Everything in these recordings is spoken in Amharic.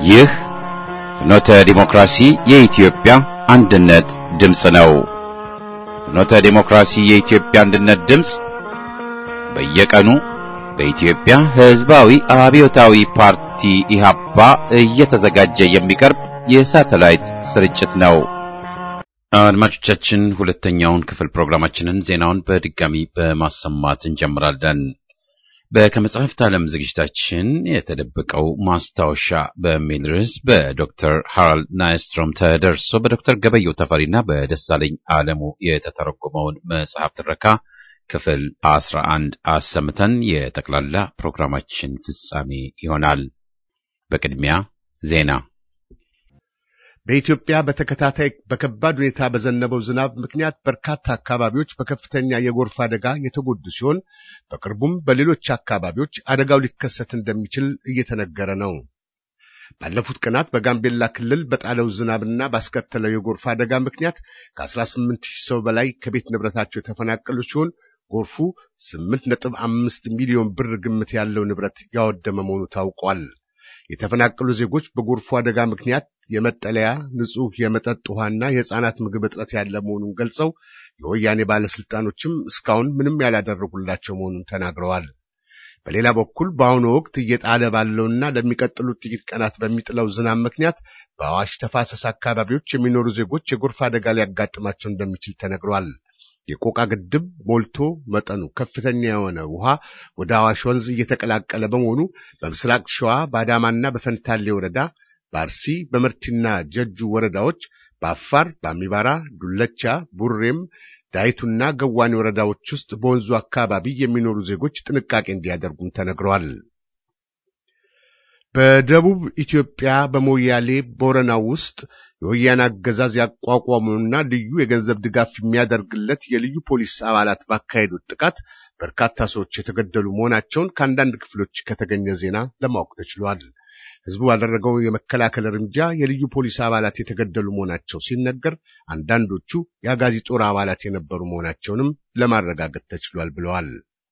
ይህ ፍኖተ ዲሞክራሲ የኢትዮጵያ አንድነት ድምፅ ነው። ፍኖተ ዲሞክራሲ የኢትዮጵያ አንድነት ድምፅ በየቀኑ በኢትዮጵያ ሕዝባዊ አብዮታዊ ፓርቲ ኢህአፓ እየተዘጋጀ የሚቀርብ የሳተላይት ስርጭት ነው። አድማጮቻችን፣ ሁለተኛውን ክፍል ፕሮግራማችንን ዜናውን በድጋሚ በማሰማት እንጀምራለን። በከመጽሐፍት ዓለም ዝግጅታችን የተደበቀው ማስታወሻ በሚል ርዕስ በዶክተር ሃራልድ ናይስትሮም ተደርሶ በዶክተር ገበየው ተፈሪና በደሳለኝ አለሙ የተተረጎመውን መጽሐፍ ትረካ ክፍል አስራ አንድ አሰምተን የጠቅላላ ፕሮግራማችን ፍጻሜ ይሆናል። በቅድሚያ ዜና። በኢትዮጵያ በተከታታይ በከባድ ሁኔታ በዘነበው ዝናብ ምክንያት በርካታ አካባቢዎች በከፍተኛ የጎርፍ አደጋ የተጎዱ ሲሆን በቅርቡም በሌሎች አካባቢዎች አደጋው ሊከሰት እንደሚችል እየተነገረ ነው። ባለፉት ቀናት በጋምቤላ ክልል በጣለው ዝናብና ባስከተለው የጎርፍ አደጋ ምክንያት ከ18 ሺህ ሰው በላይ ከቤት ንብረታቸው የተፈናቀሉ ሲሆን ጎርፉ 8.5 ሚሊዮን ብር ግምት ያለው ንብረት ያወደመ መሆኑ ታውቋል። የተፈናቀሉ ዜጎች በጎርፉ አደጋ ምክንያት የመጠለያ ንጹህ የመጠጥ ውሃና የሕፃናት ምግብ እጥረት ያለ መሆኑን ገልጸው የወያኔ ባለስልጣኖችም እስካሁን ምንም ያላደረጉላቸው መሆኑን ተናግረዋል። በሌላ በኩል በአሁኑ ወቅት እየጣለ ባለውና ለሚቀጥሉት ጥቂት ቀናት በሚጥለው ዝናብ ምክንያት በአዋሽ ተፋሰስ አካባቢዎች የሚኖሩ ዜጎች የጎርፍ አደጋ ሊያጋጥማቸው እንደሚችል ተነግሯል። የቆቃ ግድብ ሞልቶ መጠኑ ከፍተኛ የሆነ ውሃ ወደ አዋሽ ወንዝ እየተቀላቀለ በመሆኑ በምስራቅ ሸዋ በአዳማና በፈንታሌ ወረዳ፣ በአርሲ በመርቲና ጀጁ ወረዳዎች፣ በአፋር በአሚባራ፣ ዱለቻ፣ ቡሬም፣ ዳይቱና ገዋኔ ወረዳዎች ውስጥ በወንዙ አካባቢ የሚኖሩ ዜጎች ጥንቃቄ እንዲያደርጉም ተነግረዋል። በደቡብ ኢትዮጵያ በሞያሌ ቦረና ውስጥ የወያኔ አገዛዝ ያቋቋመውና ልዩ የገንዘብ ድጋፍ የሚያደርግለት የልዩ ፖሊስ አባላት ባካሄዱት ጥቃት በርካታ ሰዎች የተገደሉ መሆናቸውን ከአንዳንድ ክፍሎች ከተገኘ ዜና ለማወቅ ተችሏል። ሕዝቡ ባደረገው የመከላከል እርምጃ የልዩ ፖሊስ አባላት የተገደሉ መሆናቸው ሲነገር፣ አንዳንዶቹ የአጋዚ ጦር አባላት የነበሩ መሆናቸውንም ለማረጋገጥ ተችሏል ብለዋል።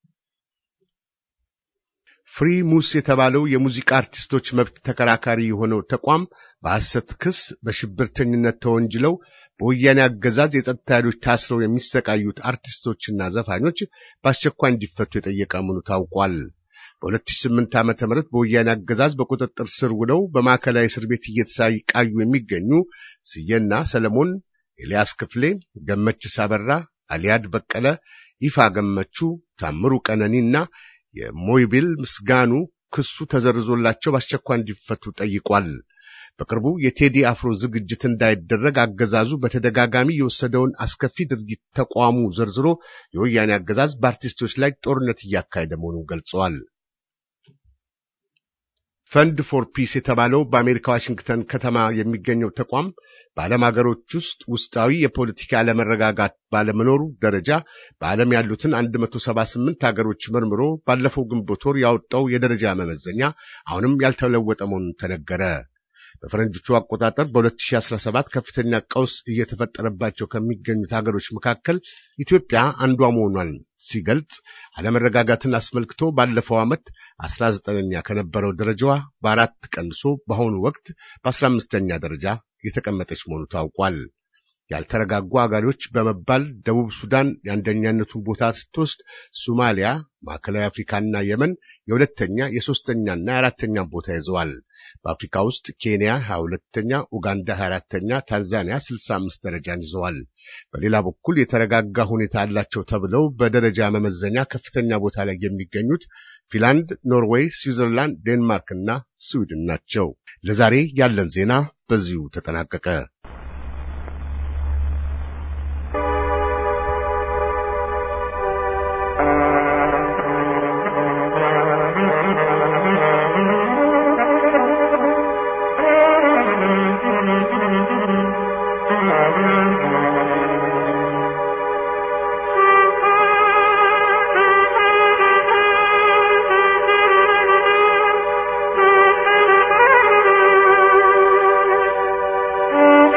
ፍሪ ሙስ የተባለው የሙዚቃ አርቲስቶች መብት ተከራካሪ የሆነው ተቋም በሐሰት ክስ በሽብርተኝነት ተወንጅለው በወያኔ አገዛዝ የጸጥታ ኃይሎች ታስረው የሚሰቃዩት አርቲስቶችና ዘፋኞች በአስቸኳይ እንዲፈቱ የጠየቀ መሆኑ ታውቋል። በ2008 ዓ.ም በወያኔ አገዛዝ በቁጥጥር ስር ውለው በማዕከላዊ እስር ቤት እየተሰቃዩ የሚገኙ ስዬና ሰለሞን፣ ኤልያስ ክፍሌ፣ ገመችስ አበራ፣ አሊያድ በቀለ፣ ይፋ ገመቹ፣ ታምሩ ቀነኒና የሞይቢል ምስጋኑ ክሱ ተዘርዞላቸው በአስቸኳይ እንዲፈቱ ጠይቋል። በቅርቡ የቴዲ አፍሮ ዝግጅት እንዳይደረግ አገዛዙ በተደጋጋሚ የወሰደውን አስከፊ ድርጊት ተቋሙ ዘርዝሮ የወያኔ አገዛዝ በአርቲስቶች ላይ ጦርነት እያካሄደ መሆኑን ገልጸዋል። ፈንድ ፎር ፒስ የተባለው በአሜሪካ ዋሽንግተን ከተማ የሚገኘው ተቋም በዓለም ሀገሮች ውስጥ ውስጣዊ የፖለቲካ አለመረጋጋት ባለመኖሩ ደረጃ በዓለም ያሉትን 178 ሀገሮች መርምሮ ባለፈው ግንቦት ወር ያወጣው የደረጃ መመዘኛ አሁንም ያልተለወጠ መሆኑን ተነገረ። በፈረንጆቹ አቆጣጠር በ2017 ከፍተኛ ቀውስ እየተፈጠረባቸው ከሚገኙት ሀገሮች መካከል ኢትዮጵያ አንዷ መሆኗን ሲገልጽ አለመረጋጋትን አስመልክቶ ባለፈው ዓመት 19ኛ ከነበረው ደረጃዋ በአራት ቀንሶ በአሁኑ ወቅት በ15ኛ ደረጃ የተቀመጠች መሆኑ ታውቋል። ያልተረጋጉ አገሮች በመባል ደቡብ ሱዳን የአንደኛነቱን ቦታ ስትወስድ፣ ሶማሊያ፣ ማዕከላዊ አፍሪካና የመን የሁለተኛ የሶስተኛና የአራተኛ ቦታ ይዘዋል። በአፍሪካ ውስጥ ኬንያ 22ተኛ፣ ኡጋንዳ 24ተኛ፣ ታንዛኒያ 65 ደረጃን ይዘዋል። በሌላ በኩል የተረጋጋ ሁኔታ አላቸው ተብለው በደረጃ መመዘኛ ከፍተኛ ቦታ ላይ የሚገኙት ፊንላንድ፣ ኖርዌይ፣ ስዊዘርላንድ፣ ዴንማርክ እና ስዊድን ናቸው። ለዛሬ ያለን ዜና በዚሁ ተጠናቀቀ። Thank you.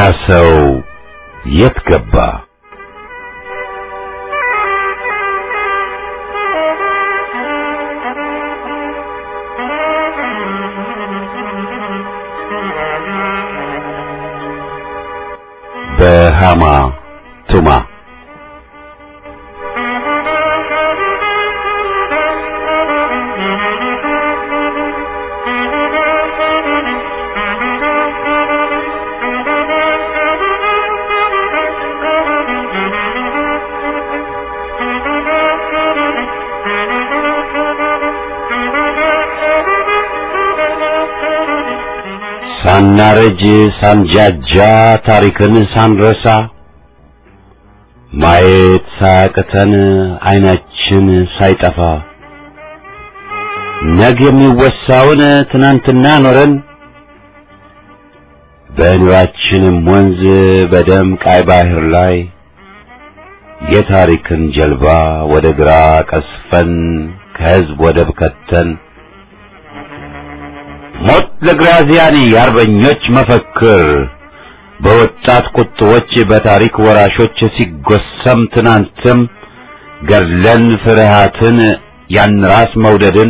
ሰው የት ገባ? በሃማ ቱማ ሳናረጅ ሳንጃጃ ታሪክን ሳንረሳ ማየት ሳያቅተን አይናችን ሳይጠፋ ነገ የሚወሳውን ትናንትና ኖረን በኑራችንም ወንዝ በደም ቃይ ባህር ላይ የታሪክን ጀልባ ወደ ግራ ቀስፈን ከህዝብ ወደብ ከተን ሞት ለግራዚያኒ የአርበኞች መፈክር በወጣት ቁጥቦች በታሪክ ወራሾች ሲጎሰም ትናንትም ገድለን ፍርሃትን ያን ራስ መውደድን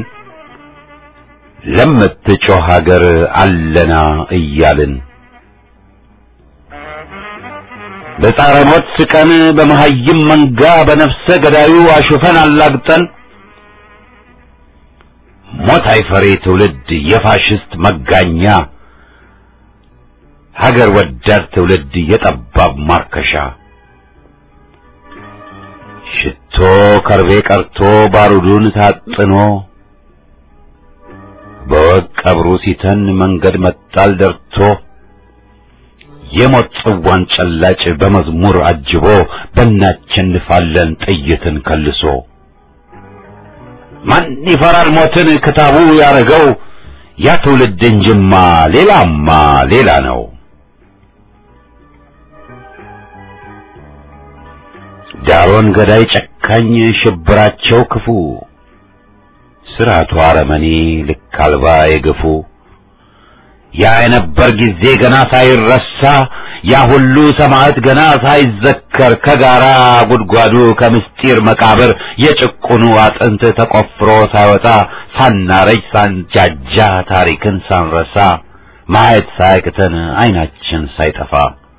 ለምትጮህ ሀገር አለና እያልን በጻረ ሞት ስቀን በመሐይም መንጋ በነፍሰ ገዳዩ አሹፈን አላግጠን ሞት አይፈሬ ትውልድ የፋሽስት መጋኛ ሀገር ወዳድ ትውልድ የጠባብ ማርከሻ ሽቶ ከርቤ ቀርቶ ባሩዱን ታጥኖ በወግ ቀብሩ ሲተን መንገድ መጣል ደርቶ የሞት ጽዋን ጨላጭ በመዝሙር አጅቦ በእናቸንፋለን ጥይትን ከልሶ ማን ይፈራል ሞትን ክታቡ ያረገው ያ ትውልድ እንጅማ ሌላማ ሌላ ነው። ዳሮን ገዳይ ጨካኝ ሽብራቸው ክፉ ስርዓቱ አረመኔ ልክ አልባ የገፉ ያ የነበር ጊዜ ገና ሳይረሳ ያ ሁሉ ሰማዕት ገና ሳይዘከር ከጋራ ጉድጓዱ ከምስጢር መቃብር የጭቁኑ አጥንት ተቆፍሮ ሳይወጣ ሳናረጅ ሳንጃጃ ታሪክን ሳንረሳ ማየት ሳያቅተን አይናችን ሳይጠፋ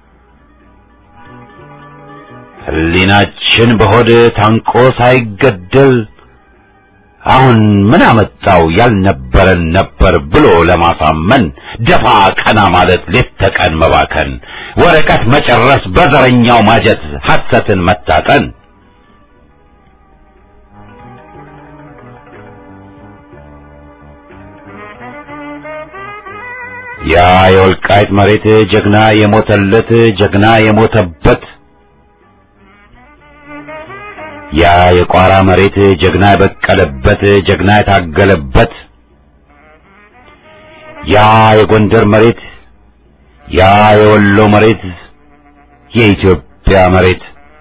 ሕሊናችን በሆድ ታንቆ ሳይገደል አሁን ምን አመጣው ያልነበረን ነበር ብሎ ለማሳመን ደፋ ቀና ማለት ሌት ተቀን መባከን ወረቀት መጨረስ በዘረኛው ማጀት ሐሰትን መታጠን ያ የወልቃይት መሬት ጀግና የሞተለት ጀግና የሞተበት ያ የቋራ መሬት ጀግና የበቀለበት ጀግና የታገለበት ያ የጎንደር መሬት ያ የወሎ መሬት የኢትዮጵያ መሬት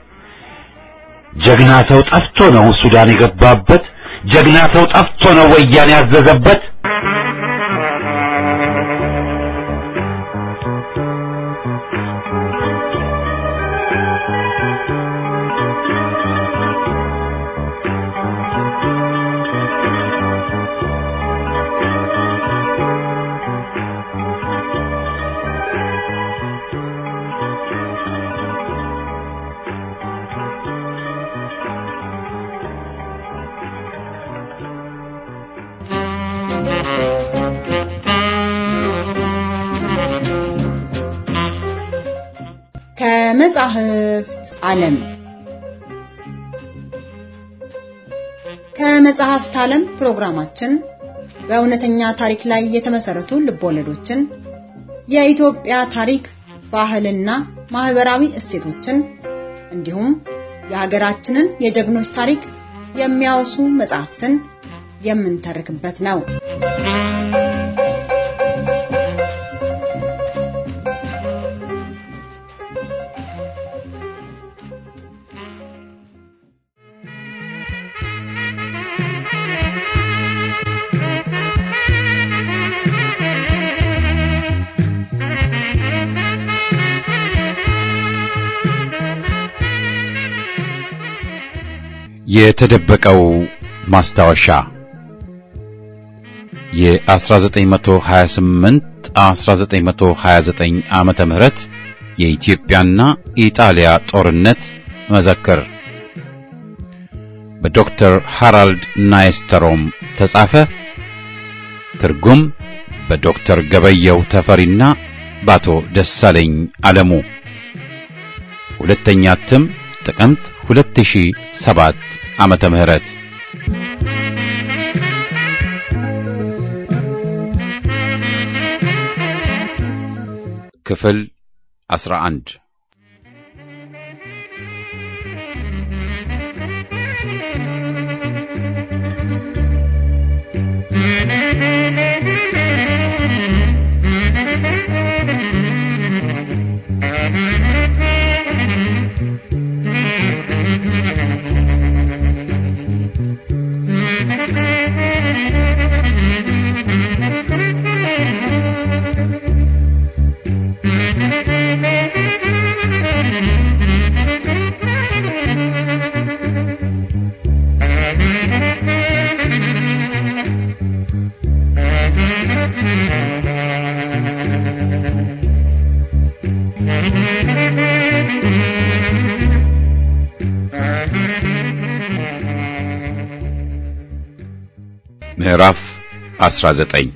ጀግና ሰው ጠፍቶ ነው ሱዳን የገባበት ጀግና ሰው ጠፍቶ ነው ወያኔ ያዘዘበት ከመጻሕፍት ዓለም ከመጽሐፍት ዓለም ፕሮግራማችን በእውነተኛ ታሪክ ላይ የተመሰረቱ ልቦለዶችን፣ የኢትዮጵያ ታሪክ፣ ባህልና ማህበራዊ እሴቶችን እንዲሁም የሀገራችንን የጀግኖች ታሪክ የሚያወሱ መጽሐፍትን የምንተርክበት ነው። የተደበቀው ማስታወሻ የ1928 1929 ዓመተ ምህረት የኢትዮጵያና ኢጣሊያ ጦርነት መዘክር በዶክተር ሃራልድ ናይስተሮም ተጻፈ። ትርጉም በዶክተር ገበየው ተፈሪና በአቶ ደሳለኝ አለሙ። ሁለተኛ እትም ጥቅምት 2007 ዓመተ ምህረት ክፍል 11 ምዕራፍ 19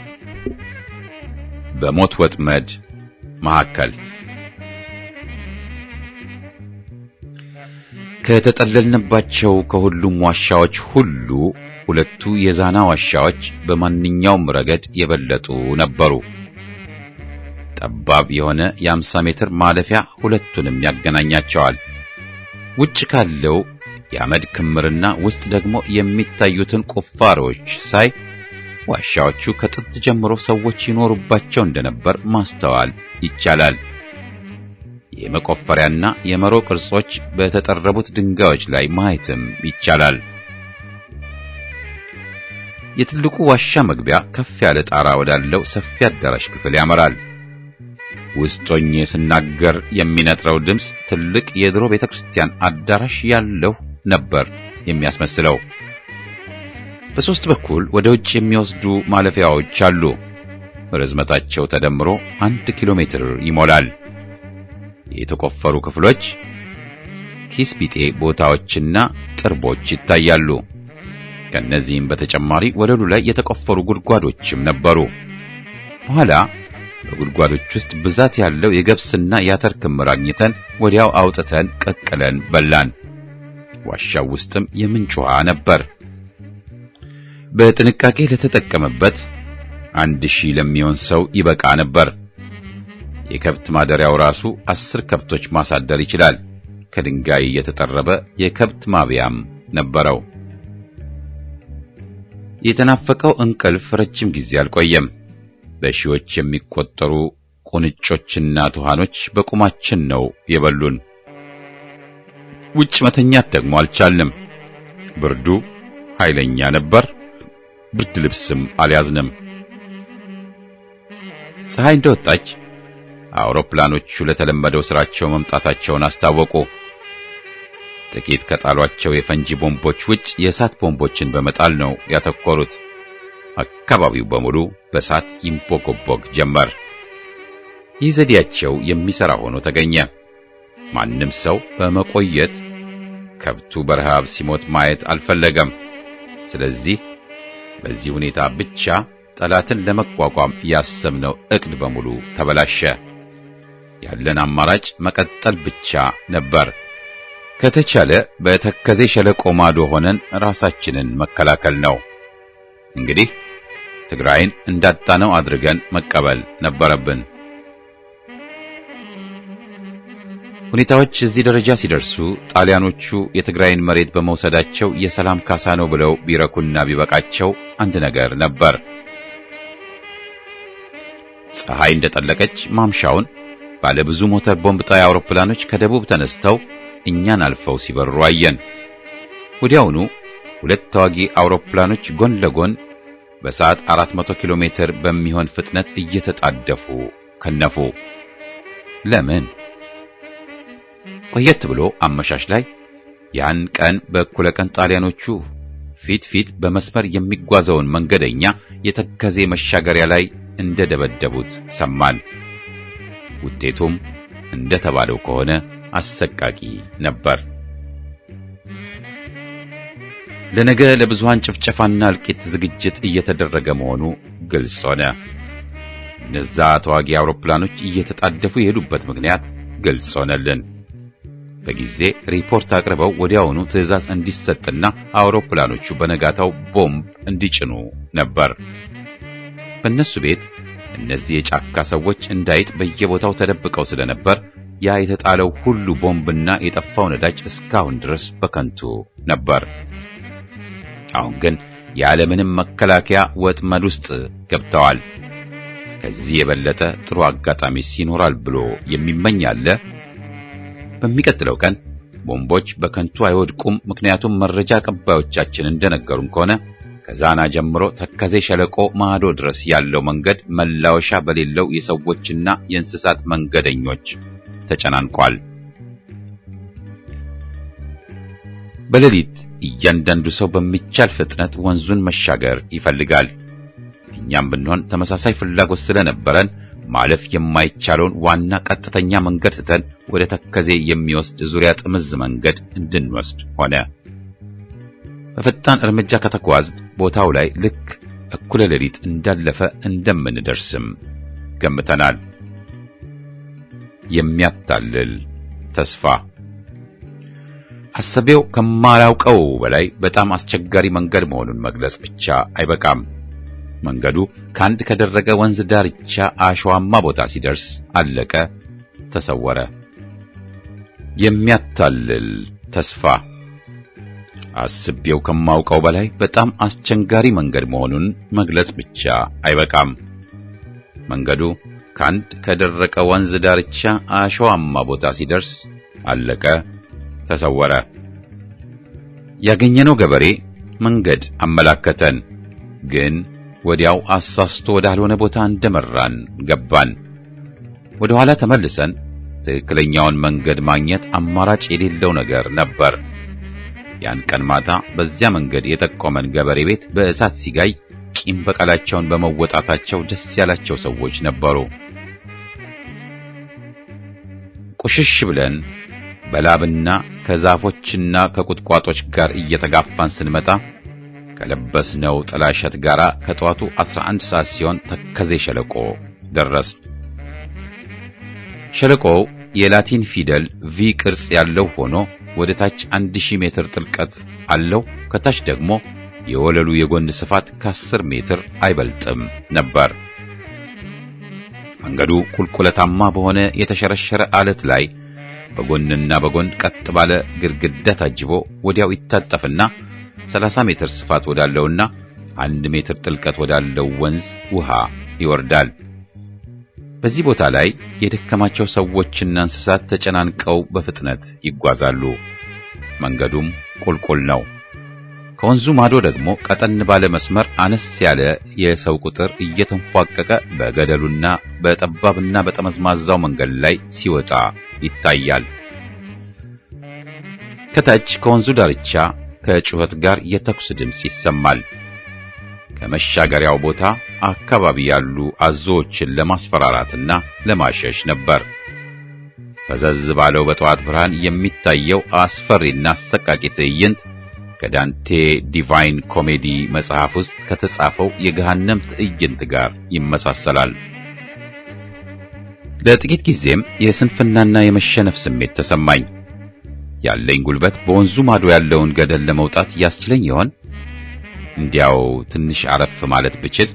በሞት ወጥመድ መካከል ከተጠለልንባቸው ከሁሉም ዋሻዎች ሁሉ ሁለቱ የዛና ዋሻዎች በማንኛውም ረገድ የበለጡ ነበሩ። ጠባብ የሆነ የአምሳ ሜትር ማለፊያ ሁለቱንም ያገናኛቸዋል። ውጭ ካለው የአመድ ክምርና ውስጥ ደግሞ የሚታዩትን ቁፋሮች ሳይ ዋሻዎቹ ከጥንት ጀምሮ ሰዎች ይኖሩባቸው እንደነበር ማስተዋል ይቻላል። የመቆፈሪያና የመሮ ቅርጾች በተጠረቡት ድንጋዮች ላይ ማየትም ይቻላል። የትልቁ ዋሻ መግቢያ ከፍ ያለ ጣራ ወዳለው ሰፊ አዳራሽ ክፍል ያመራል። ውስጥ ሆኜ ስናገር የሚነጥረው ድምፅ ትልቅ የድሮ ቤተክርስቲያን አዳራሽ ያለው ነበር የሚያስመስለው። በሦስት በኩል ወደ ውጭ የሚወስዱ ማለፊያዎች አሉ። ርዝመታቸው ተደምሮ አንድ ኪሎ ሜትር ይሞላል። የተቆፈሩ ክፍሎች፣ ኪስ ቢጤ ቦታዎችና ጥርቦች ይታያሉ። ከነዚህም በተጨማሪ ወለሉ ላይ የተቆፈሩ ጉድጓዶችም ነበሩ። በኋላ በጉድጓዶች ውስጥ ብዛት ያለው የገብስና የአተር ክምር አግኝተን ወዲያው አውጥተን ቀቅለን በላን። ዋሻው ውስጥም የምንጭ ውሃ ነበር። በጥንቃቄ ለተጠቀመበት አንድ ሺህ ለሚሆን ሰው ይበቃ ነበር። የከብት ማደሪያው ራሱ አስር ከብቶች ማሳደር ይችላል። ከድንጋይ የተጠረበ የከብት ማብያም ነበረው። የተናፈቀው እንቅልፍ ረጅም ጊዜ አልቆየም። በሺዎች የሚቆጠሩ ቁንጮችና ትኋኖች በቁማችን ነው የበሉን። ውጭ መተኛት ደግሞ አልቻልንም። ብርዱ ኃይለኛ ነበር። ብርድ ልብስም አልያዝንም። ፀሐይ እንደወጣች አውሮፕላኖቹ ለተለመደው ስራቸው መምጣታቸውን አስታወቁ። ጥቂት ከጣሏቸው የፈንጂ ቦምቦች ውጭ የእሳት ቦምቦችን በመጣል ነው ያተኮሩት። አካባቢው በሙሉ በእሳት ይንቦገቦግ ጀመር። ይህ ዘዴያቸው የሚሰራ ሆኖ ተገኘ። ማንም ሰው በመቆየት ከብቱ በረሃብ ሲሞት ማየት አልፈለገም። ስለዚህ በዚህ ሁኔታ ብቻ ጠላትን ለመቋቋም ያሰብነው ዕቅድ በሙሉ ተበላሸ። ያለን አማራጭ መቀጠል ብቻ ነበር። ከተቻለ በተከዜ ሸለቆ ማዶ ሆነን ራሳችንን መከላከል ነው። እንግዲህ ትግራይን እንዳጣነው አድርገን መቀበል ነበረብን። ሁኔታዎች እዚህ ደረጃ ሲደርሱ ጣሊያኖቹ የትግራይን መሬት በመውሰዳቸው የሰላም ካሳ ነው ብለው ቢረኩና ቢበቃቸው አንድ ነገር ነበር። ፀሐይ እንደጠለቀች ማምሻውን ባለ ብዙ ሞተር ቦምብ ጣይ አውሮፕላኖች ከደቡብ ተነስተው እኛን አልፈው ሲበሩ አየን። ወዲያውኑ ሁለት ተዋጊ አውሮፕላኖች ጎን ለጎን በሰዓት 400 ኪሎ ሜትር በሚሆን ፍጥነት እየተጣደፉ ከነፉ። ለምን? ቆየት ብሎ አመሻሽ ላይ ያን ቀን በእኩለ ቀን ጣሊያኖቹ ፊት ፊት በመስመር የሚጓዘውን መንገደኛ የተከዜ መሻገሪያ ላይ እንደደበደቡት ሰማን። ውጤቱም እንደተባለው ከሆነ አሰቃቂ ነበር። ለነገ ለብዙሃን ጭፍጨፋና እልቂት ዝግጅት እየተደረገ መሆኑ ግልጽ ሆነ። እነዛ ተዋጊ አውሮፕላኖች እየተጣደፉ የሄዱበት ምክንያት ግልጽ ሆነልን። በጊዜ ሪፖርት አቅርበው ወዲያውኑ ትዕዛዝ እንዲሰጥና አውሮፕላኖቹ በነጋታው ቦምብ እንዲጭኑ ነበር። በእነሱ ቤት እነዚህ የጫካ ሰዎች እንዳይጥ በየቦታው ተደብቀው ስለነበር ያ የተጣለው ሁሉ ቦምብና የጠፋው ነዳጅ እስካሁን ድረስ በከንቱ ነበር። አሁን ግን ያለምንም መከላከያ ወጥመድ ውስጥ ገብተዋል። ከዚህ የበለጠ ጥሩ አጋጣሚስ ይኖራል ብሎ የሚመኝ አለ? በሚቀጥለው ቀን ቦምቦች በከንቱ አይወድቁም። ምክንያቱም መረጃ አቀባዮቻችን እንደነገሩን ከሆነ ከዛና ጀምሮ ተከዜ ሸለቆ ማዶ ድረስ ያለው መንገድ መላወሻ በሌለው የሰዎችና የእንስሳት መንገደኞች ተጨናንቋል። በሌሊት እያንዳንዱ ሰው በሚቻል ፍጥነት ወንዙን መሻገር ይፈልጋል። እኛም ብንሆን ተመሳሳይ ፍላጎት ስለነበረን ማለፍ የማይቻለውን ዋና ቀጥተኛ መንገድ ትተን ወደ ተከዜ የሚወስድ ዙሪያ ጥምዝ መንገድ እንድንወስድ ሆነ። በፈጣን እርምጃ ከተጓዝ ቦታው ላይ ልክ እኩለ ሌሊት እንዳለፈ እንደምንደርስም ገምተናል። የሚያታልል ተስፋ አሰቤው ከማላውቀው በላይ በጣም አስቸጋሪ መንገድ መሆኑን መግለጽ ብቻ አይበቃም። መንገዱ ከአንድ ከደረቀ ወንዝ ዳርቻ አሸዋማ ቦታ ሲደርስ አለቀ፣ ተሰወረ። የሚያታልል ተስፋ አስቤው ከማውቀው በላይ በጣም አስቸጋሪ መንገድ መሆኑን መግለጽ ብቻ አይበቃም። መንገዱ ከአንድ ከደረቀ ወንዝ ዳርቻ አሸዋማ ቦታ ሲደርስ አለቀ፣ ተሰወረ። ያገኘነው ገበሬ መንገድ አመላከተን፣ ግን ወዲያው አሳስቶ ወዳልሆነ ቦታ እንደመራን ገባን። ወደ ኋላ ተመልሰን ትክክለኛውን መንገድ ማግኘት አማራጭ የሌለው ነገር ነበር። ያን ቀን ማታ በዚያ መንገድ የጠቆመን ገበሬ ቤት በእሳት ሲጋይ ቂም በቀላቸውን በመወጣታቸው ደስ ያላቸው ሰዎች ነበሩ። ቁሽሽ ብለን በላብና ከዛፎችና ከቁጥቋጦች ጋር እየተጋፋን ስንመጣ ከለበስነው ጥላሸት ጋር ከጠዋቱ 11 ሰዓት ሲሆን ተከዜ ሸለቆ ደረስን። ሸለቆው የላቲን ፊደል ቪ ቅርጽ ያለው ሆኖ ወደ ታች 1000 ሜትር ጥልቀት አለው። ከታች ደግሞ የወለሉ የጎን ስፋት ከ10 ሜትር አይበልጥም ነበር። መንገዱ ቁልቁለታማ በሆነ የተሸረሸረ አለት ላይ በጎንና በጎን ቀጥ ባለ ግድግዳ ታጅቦ ወዲያው ይታጠፍና 30 ሜትር ስፋት ወዳለውና አንድ ሜትር ጥልቀት ወዳለው ወንዝ ውሃ ይወርዳል። በዚህ ቦታ ላይ የደከማቸው ሰዎችና እንስሳት ተጨናንቀው በፍጥነት ይጓዛሉ። መንገዱም ቁልቁል ነው። ከወንዙ ማዶ ደግሞ ቀጠን ባለ መስመር አነስ ያለ የሰው ቁጥር እየተንፏቀቀ በገደሉና በጠባብና በጠመዝማዛው መንገድ ላይ ሲወጣ ይታያል። ከታች ከወንዙ ዳርቻ ከጩኸት ጋር የተኩስ ድምፅ ይሰማል። ከመሻገሪያው ቦታ አካባቢ ያሉ አዞዎችን ለማስፈራራትና ለማሸሽ ነበር። ፈዘዝ ባለው በጠዋት ብርሃን የሚታየው አስፈሪና አሰቃቂ ትዕይንት ከዳንቴ ዲቫይን ኮሜዲ መጽሐፍ ውስጥ ከተጻፈው የገሃነም ትዕይንት ጋር ይመሳሰላል። ለጥቂት ጊዜም የስንፍናና የመሸነፍ ስሜት ተሰማኝ። ያለኝ ጉልበት በወንዙ ማዶ ያለውን ገደል ለመውጣት ያስችለኝ ይሆን? እንዲያው ትንሽ አረፍ ማለት ብችል።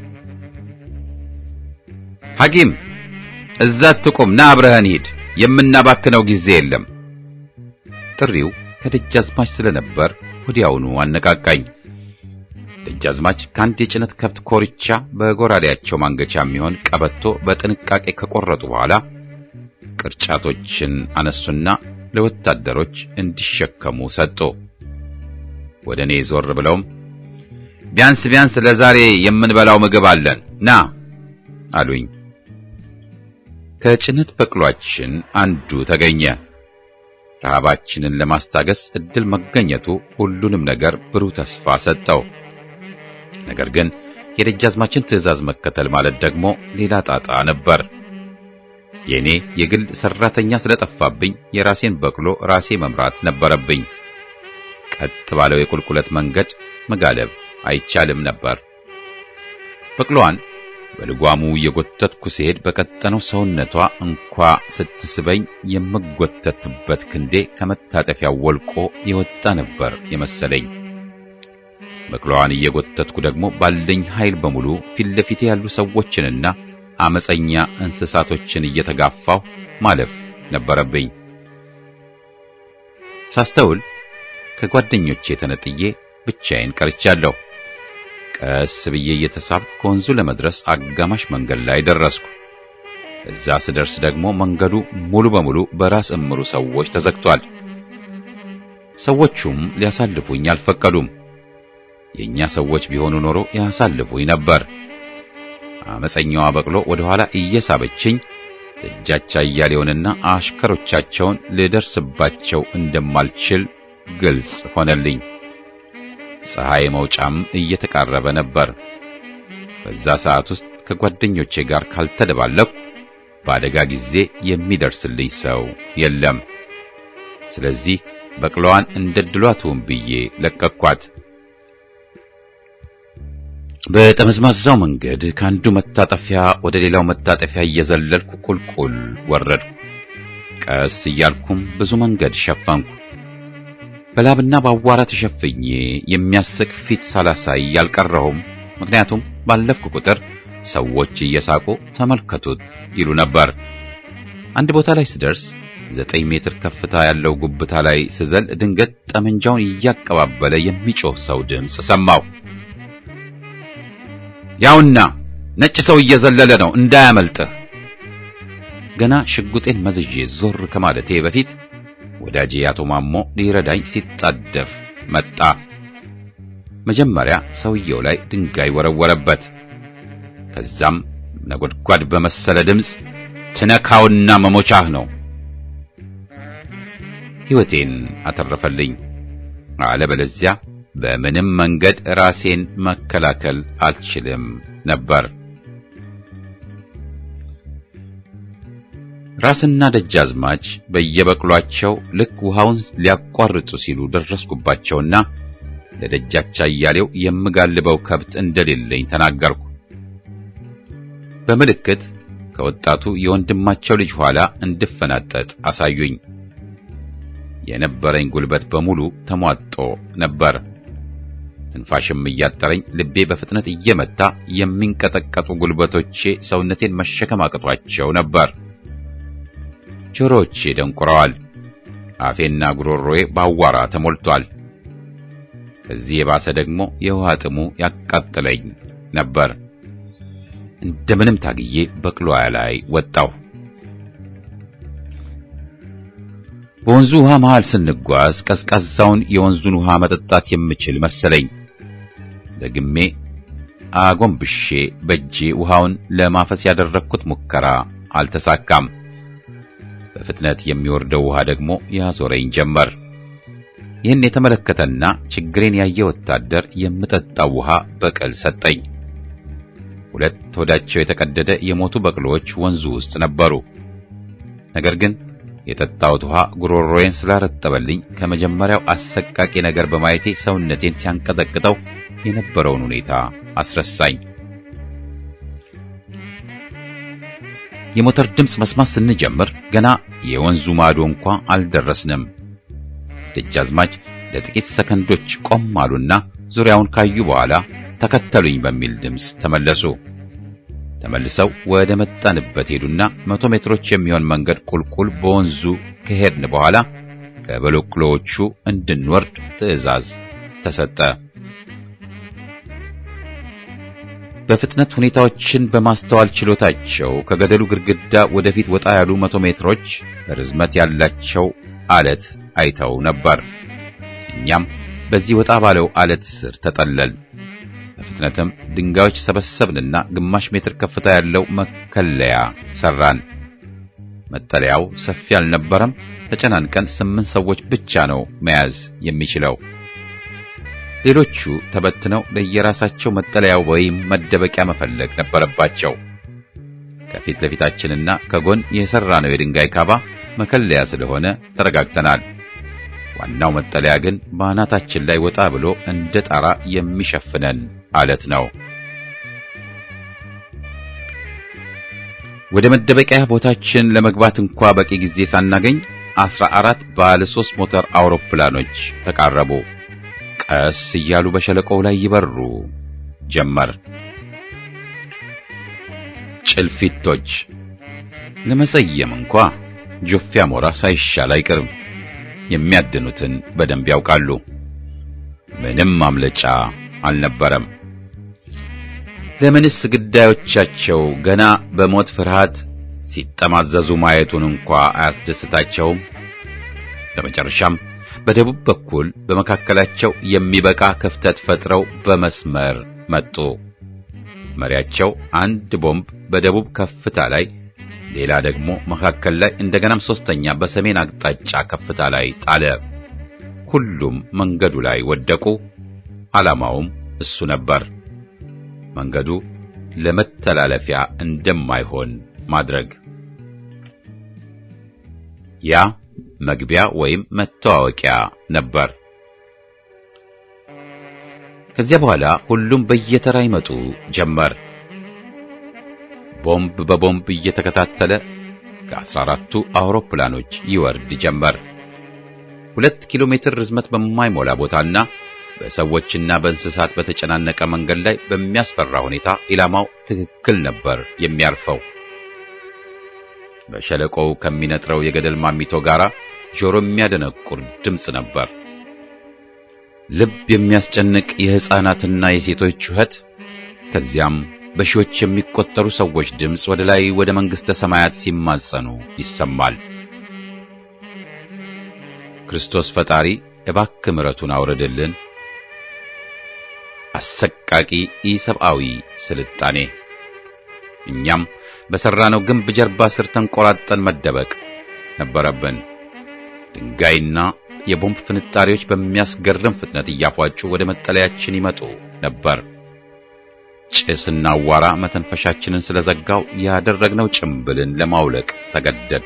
ሐኪም እዛ ትቁም፣ ና አብረህን ሂድ፣ የምናባክነው ጊዜ የለም። ጥሪው ከደጃዝማች ስለነበር ወዲያውኑ አነቃቃኝ። ደጃዝማች ከአንድ የጭነት ከብት ኮርቻ በጎራዴያቸው ማንገቻ የሚሆን ቀበቶ በጥንቃቄ ከቆረጡ በኋላ ቅርጫቶችን አነሱና ለወታደሮች እንዲሸከሙ ሰጡ። ወደ እኔ ዞር ብለውም ቢያንስ ቢያንስ ለዛሬ የምንበላው ምግብ አለን ና አሉኝ። ከጭነት በቅሏችን አንዱ ተገኘ። ረሃባችንን ለማስታገስ እድል መገኘቱ ሁሉንም ነገር ብሩህ ተስፋ ሰጠው። ነገር ግን የደጃዝማችን ትዕዛዝ መከተል ማለት ደግሞ ሌላ ጣጣ ነበር። የኔ የግል ሰራተኛ ስለጠፋብኝ የራሴን በቅሎ ራሴ መምራት ነበረብኝ። ቀጥ ባለው የቁልቁለት መንገድ መጋለብ አይቻልም ነበር። በቅሎዋን በልጓሙ እየጎተትኩ ስሄድ በቀጠነው ሰውነቷ እንኳ ስትስበኝ የምጎተትበት ክንዴ ከመታጠፊያው ወልቆ የወጣ ነበር የመሰለኝ። በቅሎዋን እየጎተትኩ ደግሞ ባለኝ ኃይል በሙሉ ፊት ለፊቴ ያሉ ሰዎችንና አመፀኛ እንስሳቶችን እየተጋፋሁ ማለፍ ነበረብኝ። ሳስተውል ከጓደኞቼ ተነጥዬ ብቻዬን ቀርቻለሁ። ቀስ ብዬ እየተሳብኩ ከወንዙ ለመድረስ አጋማሽ መንገድ ላይ ደረስኩ። እዛ ስደርስ ደግሞ መንገዱ ሙሉ በሙሉ በራስ እምሩ ሰዎች ተዘግቷል። ሰዎቹም ሊያሳልፉኝ አልፈቀዱም። የኛ ሰዎች ቢሆኑ ኖሮ ያሳልፉኝ ነበር። አመፀኛዋ በቅሎ ወደ ኋላ እየሳበችኝ ደጃች አያሌውንና አሽከሮቻቸውን ልደርስባቸው እንደማልችል ግልጽ ሆነልኝ። ፀሐይ መውጫም እየተቃረበ ነበር። በዛ ሰዓት ውስጥ ከጓደኞቼ ጋር ካልተደባለኩ በአደጋ ጊዜ የሚደርስልኝ ሰው የለም። ስለዚህ በቅሎዋን እንደ ድሏትውን ብዬ ለቀኳት። በጠመዝማዛው መንገድ ከአንዱ መታጠፊያ ወደ ሌላው መታጠፊያ እየዘለልኩ ቁልቁል ወረድኩ። ቀስ እያልኩም ብዙ መንገድ ሸፈንኩ። በላብና በአቧራ ተሸፍኜ የሚያስቅ ፊት ሳላሳይ አልቀረሁም። ምክንያቱም ባለፍኩ ቁጥር ሰዎች እየሳቁ ተመልከቱት ይሉ ነበር። አንድ ቦታ ላይ ስደርስ ዘጠኝ ሜትር ከፍታ ያለው ጉብታ ላይ ስዘል ድንገት ጠመንጃውን እያቀባበለ የሚጮህ ሰው ድምፅ ሰማሁ። ያውና ነጭ ሰው እየዘለለ ነው እንዳያመልጥህ። ገና ሽጉጤን መዝዤ ዞር ከማለቴ በፊት ወዳጄ አቶ ማሞ ሊረዳኝ ሲጣደፍ መጣ። መጀመሪያ ሰውየው ላይ ድንጋይ ወረወረበት። ከዛም ነጎድጓድ በመሰለ ድምፅ ትነካውና መሞቻህ ነው። ሕይወቴን አተረፈልኝ። አለበለዚያ በምንም መንገድ ራሴን መከላከል አልችልም ነበር። ራስና ደጃዝማች በየበቅሏቸው ልክ ውሃውን ሊያቋርጡ ሲሉ ደረስኩባቸውና ለደጃች አያሌው የምጋልበው ከብት እንደሌለኝ ተናገርኩ። በምልክት ከወጣቱ የወንድማቸው ልጅ ኋላ እንድፈናጠጥ አሳዩኝ። የነበረኝ ጉልበት በሙሉ ተሟጦ ነበር። ትንፋሽም እያጠረኝ ልቤ በፍጥነት እየመታ የሚንቀጠቀጡ ጉልበቶቼ ሰውነቴን መሸከም አቅቷቸው ነበር። ጆሮዎቼ ደንቁረዋል። አፌና ጉሮሮዬ ባዋራ ተሞልቷል። ከዚህ የባሰ ደግሞ የውሃ ጥሙ ያቃጥለኝ ነበር። እንደምንም ታግዬ በቅሎያ ላይ ወጣሁ። በወንዙ ውሃ መሃል ስንጓዝ ቀዝቃዛውን የወንዙን ውሃ መጠጣት የምችል መሰለኝ። ደግሜ አጎንብሼ በእጄ ውሃውን ለማፈስ ያደረግኩት ሙከራ አልተሳካም። በፍጥነት የሚወርደው ውሃ ደግሞ ያዞረኝ ጀመር። ይህን የተመለከተና ችግሬን ያየ ወታደር የምጠጣው ውሃ በቅል ሰጠኝ። ሁለት ሆዳቸው የተቀደደ የሞቱ በቅሎዎች ወንዙ ውስጥ ነበሩ። ነገር ግን የጠጣሁት ውሃ ጉሮሮዬን ስላረጠበልኝ ከመጀመሪያው አሰቃቂ ነገር በማየቴ ሰውነቴን ሲያንቀጠቅጠው የነበረውን ሁኔታ አስረሳኝ። የሞተር ድምፅ መስማት ስንጀምር ገና የወንዙ ማዶ እንኳ አልደረስንም። ደጃዝማች ለጥቂት ሰከንዶች ቆም አሉና ዙሪያውን ካዩ በኋላ ተከተሉኝ በሚል ድምፅ ተመለሱ። ተመልሰው ወደ መጣንበት ሄዱና መቶ ሜትሮች የሚሆን መንገድ ቁልቁል በወንዙ ከሄድን በኋላ ከበሎቅሎዎቹ እንድንወርድ ትዕዛዝ ተሰጠ። በፍጥነት ሁኔታዎችን በማስተዋል ችሎታቸው ከገደሉ ግድግዳ ወደፊት ወጣ ያሉ መቶ ሜትሮች ርዝመት ያላቸው አለት አይተው ነበር። እኛም በዚህ ወጣ ባለው አለት ስር ተጠለል። በፍጥነትም ድንጋዮች ሰበሰብንና ግማሽ ሜትር ከፍታ ያለው መከለያ ሰራን። መጠለያው ሰፊ አልነበረም። ተጨናንቀን ስምንት ሰዎች ብቻ ነው መያዝ የሚችለው። ሌሎቹ ተበትነው ለየራሳቸው መጠለያ ወይም መደበቂያ መፈለግ ነበረባቸው። ከፊት ለፊታችንና ከጎን የሰራነው የድንጋይ ካባ መከለያ ስለሆነ ተረጋግተናል። ዋናው መጠለያ ግን በአናታችን ላይ ወጣ ብሎ እንደ ጣራ የሚሸፍነን አለት ነው። ወደ መደበቂያ ቦታችን ለመግባት እንኳ በቂ ጊዜ ሳናገኝ አስራ አራት ባለ ሦስት ሞተር አውሮፕላኖች ተቃረቡ። ቀስ እያሉ በሸለቆው ላይ ይበሩ ጀመር። ጭልፊቶች ለመሰየም እንኳ ጆፌ አሞራ ሳይሻል አይቀርም። የሚያድኑትን በደንብ ያውቃሉ። ምንም ማምለጫ አልነበረም። ለምንስ ግዳዮቻቸው ገና በሞት ፍርሃት ሲጠማዘዙ ማየቱን እንኳ አያስደስታቸውም? በመጨረሻም በደቡብ በኩል በመካከላቸው የሚበቃ ክፍተት ፈጥረው በመስመር መጡ። መሪያቸው አንድ ቦምብ በደቡብ ከፍታ ላይ፣ ሌላ ደግሞ መካከል ላይ፣ እንደገናም ሶስተኛ በሰሜን አቅጣጫ ከፍታ ላይ ጣለ። ሁሉም መንገዱ ላይ ወደቁ። ዓላማውም እሱ ነበር። መንገዱ ለመተላለፊያ እንደማይሆን ማድረግ። ያ መግቢያ ወይም መተዋወቂያ ነበር። ከዚያ በኋላ ሁሉም በየተራ ይመጡ ጀመር። ቦምብ በቦምብ እየተከታተለ ከአስራ አራቱ አውሮፕላኖች ይወርድ ጀመር። ሁለት ኪሎ ሜትር ርዝመት በማይሞላ ቦታና በሰዎችና በእንስሳት በተጨናነቀ መንገድ ላይ በሚያስፈራ ሁኔታ ኢላማው ትክክል ነበር የሚያርፈው። በሸለቆው ከሚነጥረው የገደል ማሚቶ ጋር ጆሮ የሚያደነቁር ድምፅ ነበር። ልብ የሚያስጨንቅ የሕፃናትና የሴቶች ጩኸት፣ ከዚያም በሺዎች የሚቆጠሩ ሰዎች ድምፅ ወደ ላይ ወደ መንግሥተ ሰማያት ሲማጸኑ ይሰማል። ክርስቶስ ፈጣሪ እባክህ ምሕረቱን አውርድልን። አሰቃቂ ኢሰብአዊ ስልጣኔ። እኛም በሠራነው ግንብ ጀርባ ስር ተንቆራጠን መደበቅ ነበረብን። ድንጋይና የቦምብ ፍንጣሪዎች በሚያስገርም ፍጥነት እያፏጩ ወደ መጠለያችን ይመጡ ነበር። ጭስና አዋራ መተንፈሻችንን ስለዘጋው ያደረግነው ጭምብልን ለማውለቅ ተገደድ።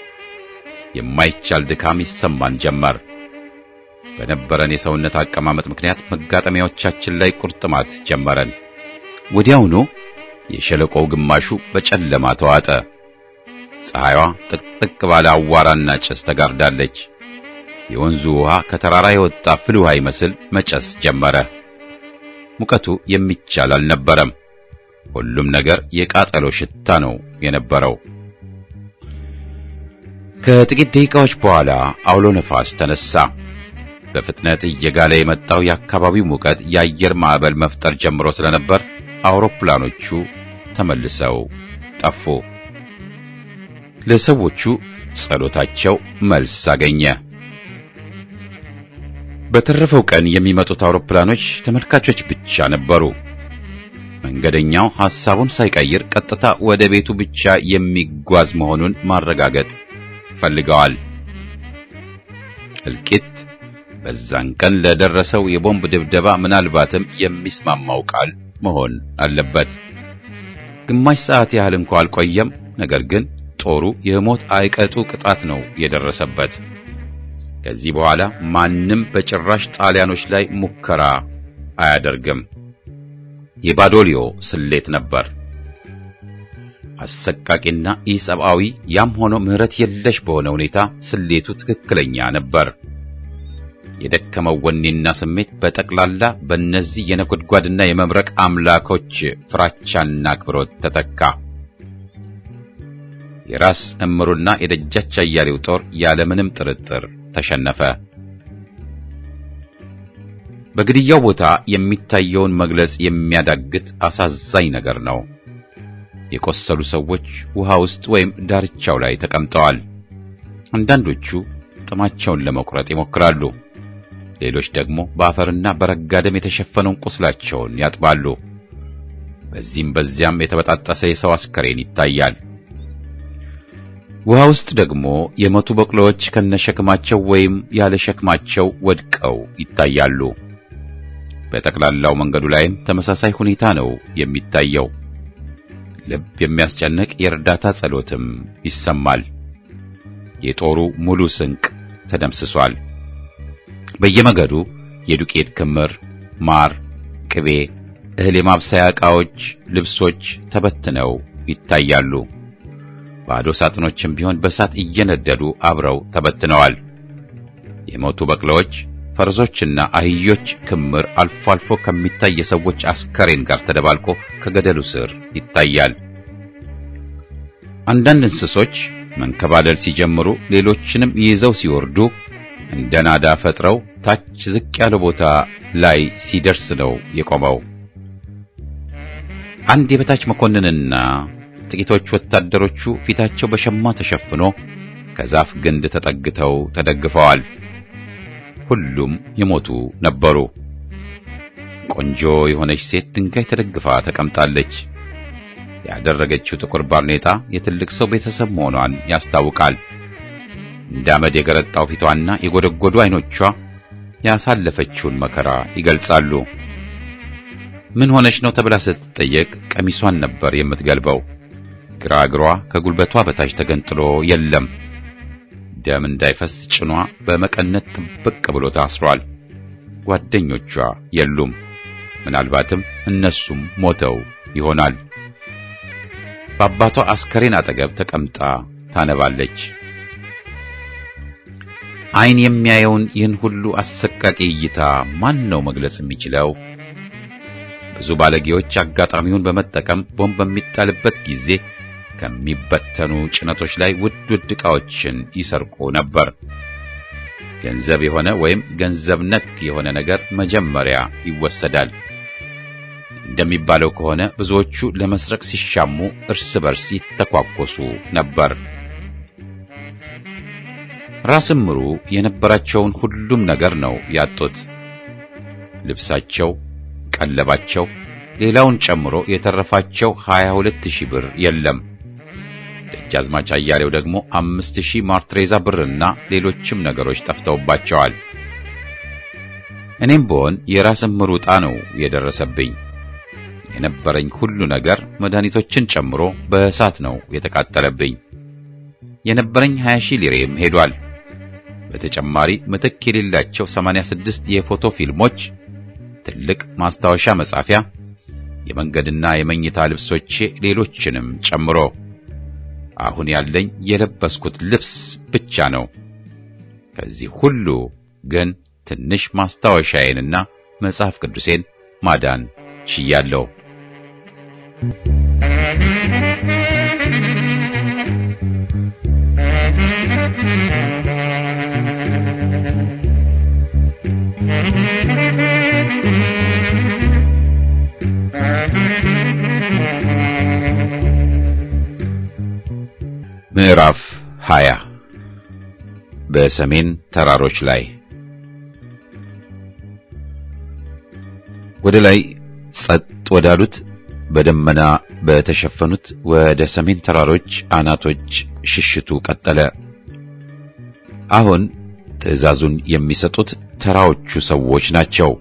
የማይቻል ድካም ይሰማን ጀመር። በነበረን የሰውነት አቀማመጥ ምክንያት መጋጠሚያዎቻችን ላይ ቁርጥማት ጀመረን። ወዲያውኑ የሸለቆው ግማሹ በጨለማ ተዋጠ። ፀሐይዋ ጥቅጥቅ ባለ አዋራና ጭስ ተጋርዳለች። የወንዙ ውሃ ከተራራ የወጣ ፍል ውሃ ይመስል መጨስ ጀመረ። ሙቀቱ የሚቻል አልነበረም። ሁሉም ነገር የቃጠሎ ሽታ ነው የነበረው። ከጥቂት ደቂቃዎች በኋላ አውሎ ነፋስ ተነሳ። በፍጥነት እየጋለ የመጣው የአካባቢው ሙቀት የአየር ማዕበል መፍጠር ጀምሮ ስለነበር አውሮፕላኖቹ ተመልሰው ጠፉ። ለሰዎቹ ጸሎታቸው መልስ አገኘ። በተረፈው ቀን የሚመጡት አውሮፕላኖች ተመልካቾች ብቻ ነበሩ። መንገደኛው ሐሳቡን ሳይቀይር ቀጥታ ወደ ቤቱ ብቻ የሚጓዝ መሆኑን ማረጋገጥ ፈልገዋል። እልቂት በዛን ቀን ለደረሰው የቦምብ ድብደባ ምናልባትም የሚስማማው ቃል መሆን አለበት። ግማሽ ሰዓት ያህል እንኳ አልቆየም። ነገር ግን ጦሩ የሞት አይቀጡ ቅጣት ነው የደረሰበት። ከዚህ በኋላ ማንም በጭራሽ ጣሊያኖች ላይ ሙከራ አያደርግም። የባዶሊዮ ስሌት ነበር። አሰቃቂና ኢሰብአዊ፣ ያም ሆኖ ምሕረት የለሽ በሆነ ሁኔታ ስሌቱ ትክክለኛ ነበር። የደከመው ወኔና ስሜት በጠቅላላ በእነዚህ የነጎድጓድና የመብረቅ አምላኮች ፍራቻና አክብሮት ተተካ። የራስ እምሩና የደጃች አያሌው ጦር ያለምንም ጥርጥር ተሸነፈ። በግድያው ቦታ የሚታየውን መግለጽ የሚያዳግት አሳዛኝ ነገር ነው። የቆሰሉ ሰዎች ውሃ ውስጥ ወይም ዳርቻው ላይ ተቀምጠዋል። አንዳንዶቹ ጥማቸውን ለመቁረጥ ይሞክራሉ። ሌሎች ደግሞ በአፈርና በረጋ ደም የተሸፈነውን ቁስላቸውን ያጥባሉ። በዚህም በዚያም የተበጣጠሰ የሰው አስከሬን ይታያል። ውሃ ውስጥ ደግሞ የሞቱ በቅሎዎች ከነሸክማቸው ወይም ያለ ሸክማቸው ወድቀው ይታያሉ። በጠቅላላው መንገዱ ላይም ተመሳሳይ ሁኔታ ነው የሚታየው። ልብ የሚያስጨንቅ የእርዳታ ጸሎትም ይሰማል። የጦሩ ሙሉ ስንቅ ተደምስሷል። በየመገዱ የዱቄት ክምር፣ ማር፣ ቅቤ፣ እህል የማብሰያ ዕቃዎች፣ ልብሶች ተበትነው ይታያሉ። ባዶ ሳጥኖችም ቢሆን በእሳት እየነደዱ አብረው ተበትነዋል። የሞቱ በቅሎዎች፣ ፈረሶችና አህዮች ክምር አልፎ አልፎ ከሚታይ የሰዎች አስከሬን ጋር ተደባልቆ ከገደሉ ስር ይታያል። አንዳንድ እንስሶች መንከባለል ሲጀምሩ ሌሎችንም ይዘው ሲወርዱ እንደ ናዳ ፈጥረው ታች ዝቅ ያለ ቦታ ላይ ሲደርስ ነው የቆመው። አንድ የበታች መኮንንና ጥቂቶች ወታደሮቹ ፊታቸው በሸማ ተሸፍኖ ከዛፍ ግንድ ተጠግተው ተደግፈዋል። ሁሉም የሞቱ ነበሩ። ቆንጆ የሆነች ሴት ድንጋይ ተደግፋ ተቀምጣለች። ያደረገችው ጥቁር ባርኔጣ የትልቅ ሰው ቤተሰብ መሆኗን ያስታውቃል። እንደ አመድ የገረጣው ፊቷና የጎደጎዱ ዓይኖቿ ያሳለፈችውን መከራ ይገልጻሉ። ምን ሆነች ነው ተብላ ስትጠየቅ ቀሚሷን ነበር የምትገልበው። ግራ እግሯ ከጉልበቷ በታች ተገንጥሎ የለም። ደም እንዳይፈስ ጭኗ በመቀነት ጥብቅ ብሎ ታስሯል። ጓደኞቿ የሉም። ምናልባትም እነሱም ሞተው ይሆናል። በአባቷ አስከሬን አጠገብ ተቀምጣ ታነባለች። ዓይን የሚያየውን ይህን ሁሉ አሰቃቂ እይታ ማን ነው መግለጽ የሚችለው? ብዙ ባለጌዎች አጋጣሚውን በመጠቀም ቦምብ በሚጣልበት ጊዜ ከሚበተኑ ጭነቶች ላይ ውድ ውድ ዕቃዎችን ይሰርቁ ነበር። ገንዘብ የሆነ ወይም ገንዘብ ነክ የሆነ ነገር መጀመሪያ ይወሰዳል። እንደሚባለው ከሆነ ብዙዎቹ ለመስረቅ ሲሻሙ እርስ በርስ ይተኳኮሱ ነበር። ራስ ምሩ የነበራቸውን ሁሉም ነገር ነው ያጡት። ልብሳቸው፣ ቀለባቸው፣ ሌላውን ጨምሮ የተረፋቸው 22000 ብር የለም። ደጃዝማች አያሌው ደግሞ 5000 ማርትሬዛ ብርና ሌሎችም ነገሮች ጠፍተውባቸዋል። እኔም ብሆን የራስ ምሩ ዕጣ ነው የደረሰብኝ። የነበረኝ ሁሉ ነገር መድኃኒቶችን ጨምሮ በእሳት ነው የተቃጠለብኝ። የነበረኝ 20 ሺህ ሊሬም ሄዷል። በተጨማሪ ምትክ የሌላቸው 86 የፎቶ ፊልሞች፣ ትልቅ ማስታወሻ መጻፊያ፣ የመንገድና የመኝታ ልብሶቼ፣ ሌሎችንም ጨምሮ አሁን ያለኝ የለበስኩት ልብስ ብቻ ነው። ከዚህ ሁሉ ግን ትንሽ ማስታወሻዬንና መጽሐፍ ቅዱሴን ማዳን ችያለሁ። ምዕራፍ 20 በሰሜን ተራሮች ላይ ወደ ላይ ጸጥ ወዳሉት በደመና በተሸፈኑት ወደ ሰሜን ተራሮች አናቶች ሽሽቱ ቀጠለ። አሁን ትዕዛዙን የሚሰጡት ተራዎቹ ሰዎች ናቸው።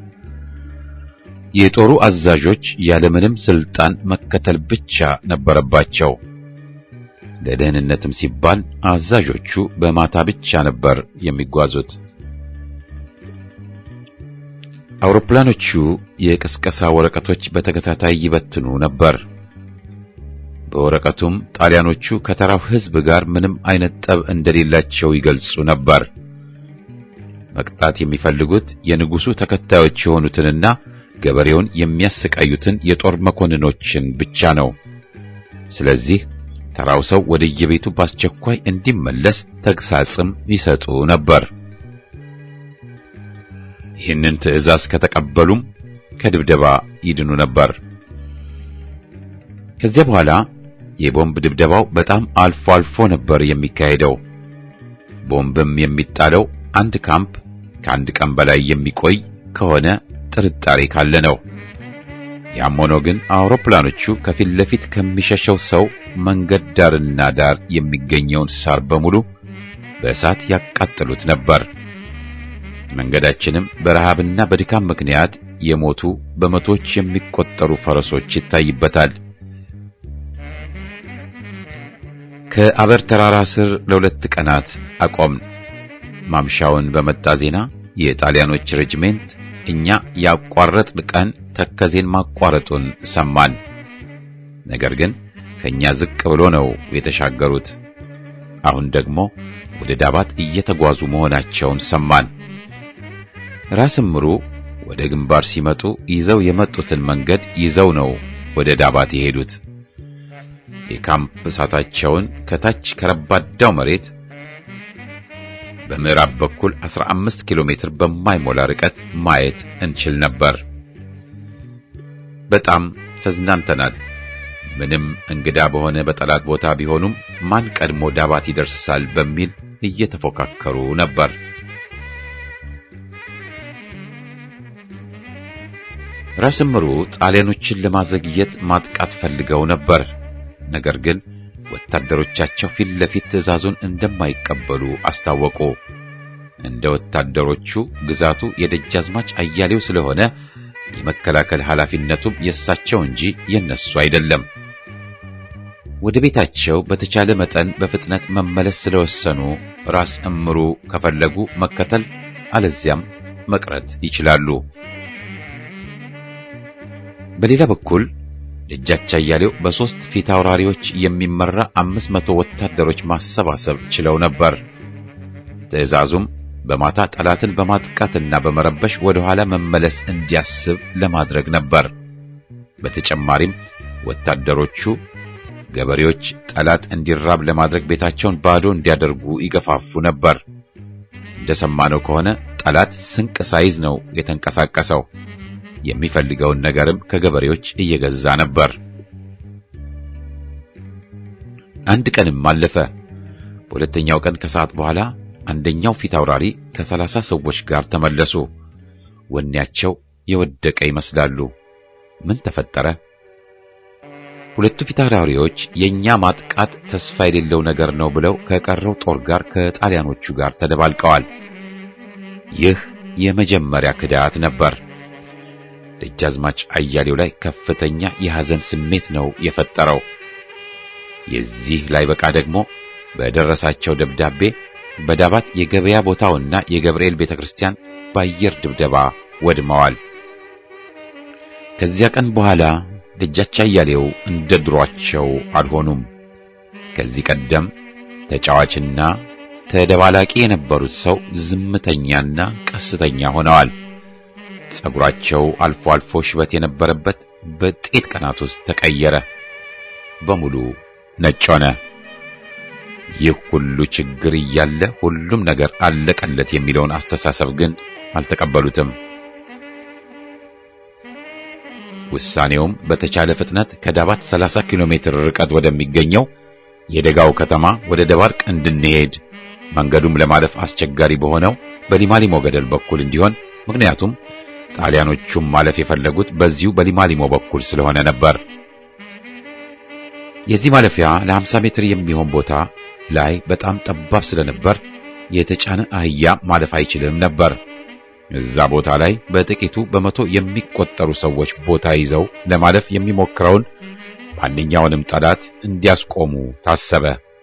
የጦሩ አዛዦች ያለምንም ስልጣን መከተል ብቻ ነበረባቸው። ለደህንነትም ሲባል አዛዦቹ በማታ ብቻ ነበር የሚጓዙት። አውሮፕላኖቹ የቅስቀሳ ወረቀቶች በተከታታይ ይበትኑ ነበር። በወረቀቱም ጣሊያኖቹ ከተራው ሕዝብ ጋር ምንም አይነት ጠብ እንደሌላቸው ይገልጹ ነበር። መቅጣት የሚፈልጉት የንጉሡ ተከታዮች የሆኑትንና ገበሬውን የሚያሰቃዩትን የጦር መኮንኖችን ብቻ ነው። ስለዚህ ተራው ሰው ወደየቤቱ በአስቸኳይ እንዲመለስ ተግሳጽም ይሰጡ ነበር። ይህንን ትዕዛዝ ከተቀበሉም ከድብደባ ይድኑ ነበር። ከዚያ በኋላ የቦምብ ድብደባው በጣም አልፎ አልፎ ነበር የሚካሄደው። ቦምብም የሚጣለው አንድ ካምፕ ከአንድ ቀን በላይ የሚቆይ ከሆነ ጥርጣሬ ካለ ነው። ያም ሆኖ ግን አውሮፕላኖቹ ከፊት ለፊት ከሚሸሸው ሰው መንገድ ዳርና ዳር የሚገኘውን ሳር በሙሉ በእሳት ያቃጥሉት ነበር። መንገዳችንም በረሃብና በድካም ምክንያት የሞቱ በመቶዎች የሚቆጠሩ ፈረሶች ይታይበታል። ከአበር ተራራ ስር ለሁለት ቀናት አቆምን። ማምሻውን በመጣ ዜና የጣሊያኖች ሬጅሜንት እኛ ያቋረጥን ቀን ተከዜን ማቋረጡን ሰማን። ነገር ግን ከኛ ዝቅ ብሎ ነው የተሻገሩት። አሁን ደግሞ ወደ ዳባት እየተጓዙ መሆናቸውን ሰማን። ራስ እምሩ ወደ ግንባር ሲመጡ ይዘው የመጡትን መንገድ ይዘው ነው ወደ ዳባት የሄዱት። የካምፕ እሳታቸውን ከታች ከረባዳው መሬት በምዕራብ በኩል 15 ኪሎ ሜትር በማይሞላ ርቀት ማየት እንችል ነበር። በጣም ተዝናንተናል። ምንም እንግዳ በሆነ በጠላት ቦታ ቢሆኑም ማን ቀድሞ ዳባት ይደርሳል በሚል እየተፎካከሩ ነበር። ራስ እምሩ ጣሊያኖችን ለማዘግየት ማጥቃት ፈልገው ነበር። ነገር ግን ወታደሮቻቸው ፊት ለፊት ትዕዛዙን እንደማይቀበሉ አስታወቁ። እንደ ወታደሮቹ ግዛቱ የደጃዝማች አያሌው ስለሆነ የመከላከል ኃላፊነቱም የእሳቸው እንጂ የነሱ አይደለም። ወደ ቤታቸው በተቻለ መጠን በፍጥነት መመለስ ስለወሰኑ ራስ እምሩ ከፈለጉ መከተል አለዚያም መቅረት ይችላሉ። በሌላ በኩል ደጃች አያሌው በሦስት ፊት አውራሪዎች የሚመራ አምስት መቶ ወታደሮች ማሰባሰብ ችለው ነበር። ትዕዛዙም በማታ ጠላትን በማጥቃትና በመረበሽ ወደ ኋላ መመለስ እንዲያስብ ለማድረግ ነበር። በተጨማሪም ወታደሮቹ ገበሬዎች ጠላት እንዲራብ ለማድረግ ቤታቸውን ባዶ እንዲያደርጉ ይገፋፉ ነበር። እንደሰማነው ከሆነ ጠላት ስንቅ ሳይዝ ነው የተንቀሳቀሰው። የሚፈልገውን ነገርም ከገበሬዎች እየገዛ ነበር። አንድ ቀንም አለፈ። በሁለተኛው ቀን ከሰዓት በኋላ አንደኛው ፊት አውራሪ ከሰላሳ ሰዎች ጋር ተመለሱ። ወኔያቸው የወደቀ ይመስላሉ። ምን ተፈጠረ? ሁለቱ ፊት አውራሪዎች የኛ ማጥቃት ተስፋ የሌለው ነገር ነው ብለው ከቀረው ጦር ጋር ከጣሊያኖቹ ጋር ተደባልቀዋል። ይህ የመጀመሪያ ክዳት ነበር። ደጃዝማች አያሌው ላይ ከፍተኛ የሐዘን ስሜት ነው የፈጠረው። የዚህ ላይ በቃ ደግሞ በደረሳቸው ደብዳቤ በዳባት የገበያ ቦታውና የገብርኤል ቤተክርስቲያን በአየር ድብደባ ወድመዋል። ከዚያ ቀን በኋላ ደጃች አያሌው እንደ ድሯቸው አልሆኑም። ከዚህ ቀደም ተጫዋችና ተደባላቂ የነበሩት ሰው ዝምተኛና ቀስተኛ ሆነዋል። ጸጉራቸው አልፎ አልፎ ሽበት የነበረበት በጥቂት ቀናት ውስጥ ተቀየረ። በሙሉ ነጭ ሆነ። ይህ ሁሉ ችግር እያለ ሁሉም ነገር አለቀለት የሚለውን አስተሳሰብ ግን አልተቀበሉትም። ውሳኔውም በተቻለ ፍጥነት ከዳባት 30 ኪሎ ሜትር ርቀት ወደሚገኘው የደጋው ከተማ ወደ ደባርቅ እንድንሄድ መንገዱም ለማለፍ አስቸጋሪ በሆነው በሊማሊሞ ገደል በኩል እንዲሆን ምክንያቱም ጣሊያኖቹም ማለፍ የፈለጉት በዚሁ በሊማሊሞ በኩል ስለሆነ ነበር። የዚህ ማለፊያ ለ50 ሜትር የሚሆን ቦታ ላይ በጣም ጠባብ ስለነበር የተጫነ አህያ ማለፍ አይችልም ነበር። እዛ ቦታ ላይ በጥቂቱ በመቶ የሚቆጠሩ ሰዎች ቦታ ይዘው ለማለፍ የሚሞክረውን ማንኛውንም ጠላት እንዲያስቆሙ ታሰበ።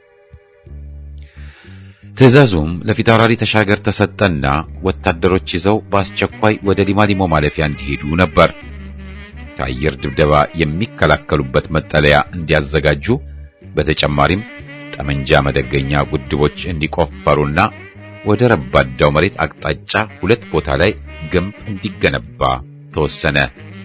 ትዕዛዙም ለፊታውራሪ ተሻገር ተሰጠና ወታደሮች ይዘው በአስቸኳይ ወደ ሊማሊሞ ማለፊያ እንዲሄዱ ነበር። ከአየር ድብደባ የሚከላከሉበት መጠለያ እንዲያዘጋጁ፣ በተጨማሪም ጠመንጃ መደገኛ ጉድቦች እንዲቆፈሩና ወደ ረባዳው መሬት አቅጣጫ ሁለት ቦታ ላይ ግንብ እንዲገነባ ተወሰነ።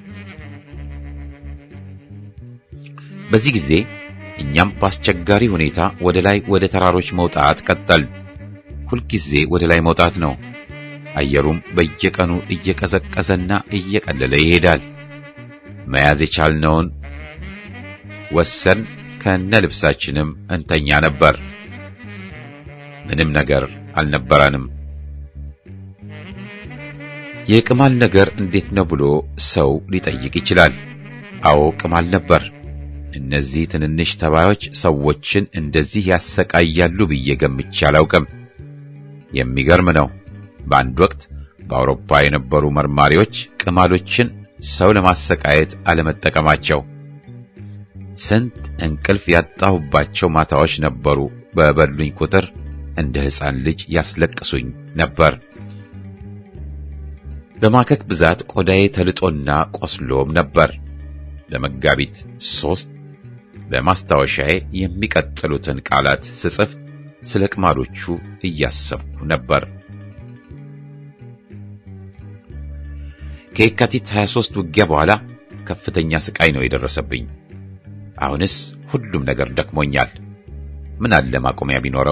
በዚህ ጊዜ እኛም በአስቸጋሪ ሁኔታ ወደ ላይ ወደ ተራሮች መውጣት ቀጠል። ሁልጊዜ ወደ ላይ መውጣት ነው። አየሩም በየቀኑ እየቀዘቀዘና እየቀለለ ይሄዳል። መያዝ የቻልነውን ወሰን ከነ ልብሳችንም እንተኛ ነበር። ምንም ነገር አልነበረንም። የቅማል ነገር እንዴት ነው ብሎ ሰው ሊጠይቅ ይችላል። አዎ ቅማል ነበር። እነዚህ ትንንሽ ተባዮች ሰዎችን እንደዚህ ያሰቃያሉ ብዬ ገምቼ አላውቅም። የሚገርም ነው። በአንድ ወቅት በአውሮፓ የነበሩ መርማሪዎች ቅማሎችን ሰው ለማሰቃየት አለመጠቀማቸው ስንት እንቅልፍ ያጣሁባቸው ማታዎች ነበሩ። በበሉኝ ቁጥር እንደ ሕፃን ልጅ ያስለቅሱኝ ነበር። በማከክ ብዛት ቆዳዬ ተልጦና ቆስሎም ነበር። ለመጋቢት ሦስት በማስታወሻዬ የሚቀጥሉትን ቃላት ስጽፍ ስለ ቅማሎቹ እያሰብኩ ነበር። ከየካቲት 23 ውጊያ በኋላ ከፍተኛ ስቃይ ነው የደረሰብኝ። አሁንስ ሁሉም ነገር ደክሞኛል። ምን አለ ማቆሚያ ቢኖረው?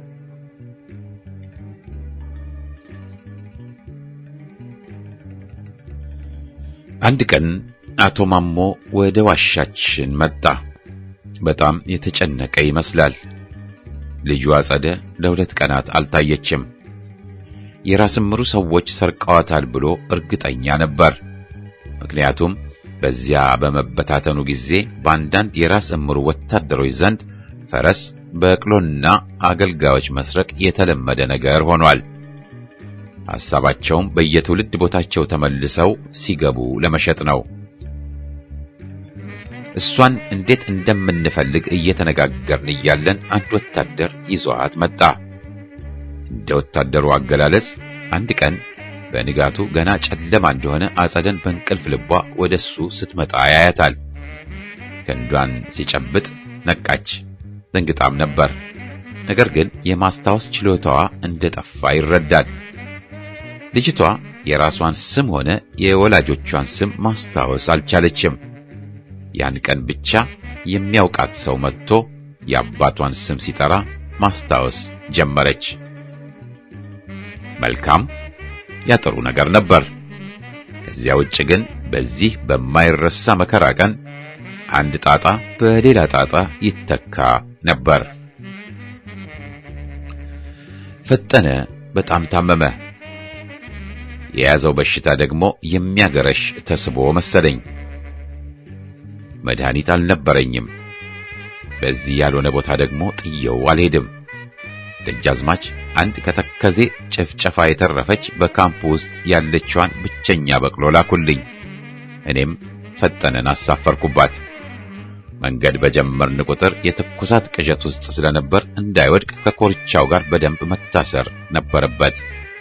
አንድ ቀን አቶ ማሞ ወደ ዋሻችን መጣ። በጣም የተጨነቀ ይመስላል። ልጁ አጸደ ለሁለት ቀናት አልታየችም። የራስ ምሩ ሰዎች ሰርቀዋታል ብሎ እርግጠኛ ነበር። ምክንያቱም በዚያ በመበታተኑ ጊዜ በአንዳንድ የራስ እምሩ ወታደሮች ዘንድ ፈረስ፣ በቅሎና አገልጋዮች መስረቅ የተለመደ ነገር ሆኗል። ሐሳባቸውም በየትውልድ ቦታቸው ተመልሰው ሲገቡ ለመሸጥ ነው። እሷን እንዴት እንደምንፈልግ እየተነጋገርን እያለን አንድ ወታደር ይዟት መጣ። እንደ ወታደሩ አገላለጽ አንድ ቀን በንጋቱ ገና ጨለማ እንደሆነ አጸደን በእንቅልፍ ልቧ ወደሱ ስትመጣ ያያታል። ክንዷን ሲጨብጥ ነቃች። ደንግጣም ነበር። ነገር ግን የማስታወስ ችሎታዋ እንደጠፋ ይረዳል። ልጅቷ የራሷን ስም ሆነ የወላጆቿን ስም ማስታወስ አልቻለችም። ያን ቀን ብቻ የሚያውቃት ሰው መጥቶ የአባቷን ስም ሲጠራ ማስታወስ ጀመረች። መልካም ያጥሩ ነገር ነበር። ከዚያ ውጭ ግን በዚህ በማይረሳ መከራ ቀን አንድ ጣጣ በሌላ ጣጣ ይተካ ነበር። ፈጠነ በጣም ታመመ። የያዘው በሽታ ደግሞ የሚያገረሽ ተስቦ መሰለኝ። መድኃኒት አልነበረኝም። በዚህ ያልሆነ ቦታ ደግሞ ጥየው አልሄድም። ደጃዝማች አንድ ከተከዜ ጭፍጨፋ የተረፈች በካምፕ ውስጥ ያለችዋን ብቸኛ በቅሎ ላኩልኝ። እኔም ፈጠነን አሳፈርኩባት። መንገድ በጀመርን ቁጥር የትኩሳት ቅዠት ውስጥ ስለነበር እንዳይወድቅ ከኮርቻው ጋር በደንብ መታሰር ነበረበት።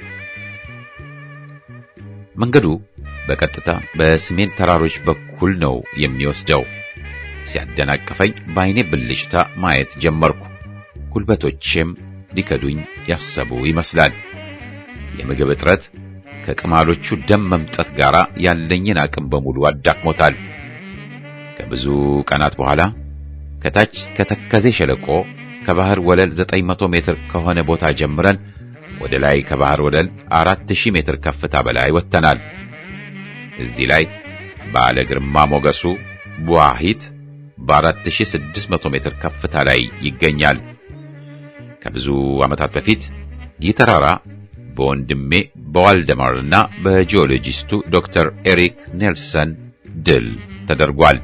መንገዱ በቀጥታ በሰሜን ተራሮች በኩል ነው የሚወስደው። ሲያደናቅፈኝ በዓይኔ ብልጭታ ማየት ጀመርኩ። ጉልበቶቼም ሊከዱኝ ያሰቡ ይመስላል። የምግብ እጥረት ከቅማሎቹ ደም መምጠት ጋር ያለኝን አቅም በሙሉ አዳክሞታል። ከብዙ ቀናት በኋላ ከታች ከተከዜ ሸለቆ ከባህር ወለል 900 ሜትር ከሆነ ቦታ ጀምረን ወደ ላይ ከባህር ወለል 4000 ሜትር ከፍታ በላይ ወጥተናል። እዚህ ላይ ባለ ግርማ ሞገሱ ቡዋሂት በ4600 ሜትር ከፍታ ላይ ይገኛል። ከብዙ ዓመታት በፊት ይህ ተራራ በወንድሜ በዋልደማርና በጂኦሎጂስቱ ዶክተር ኤሪክ ኔልሰን ድል ተደርጓል።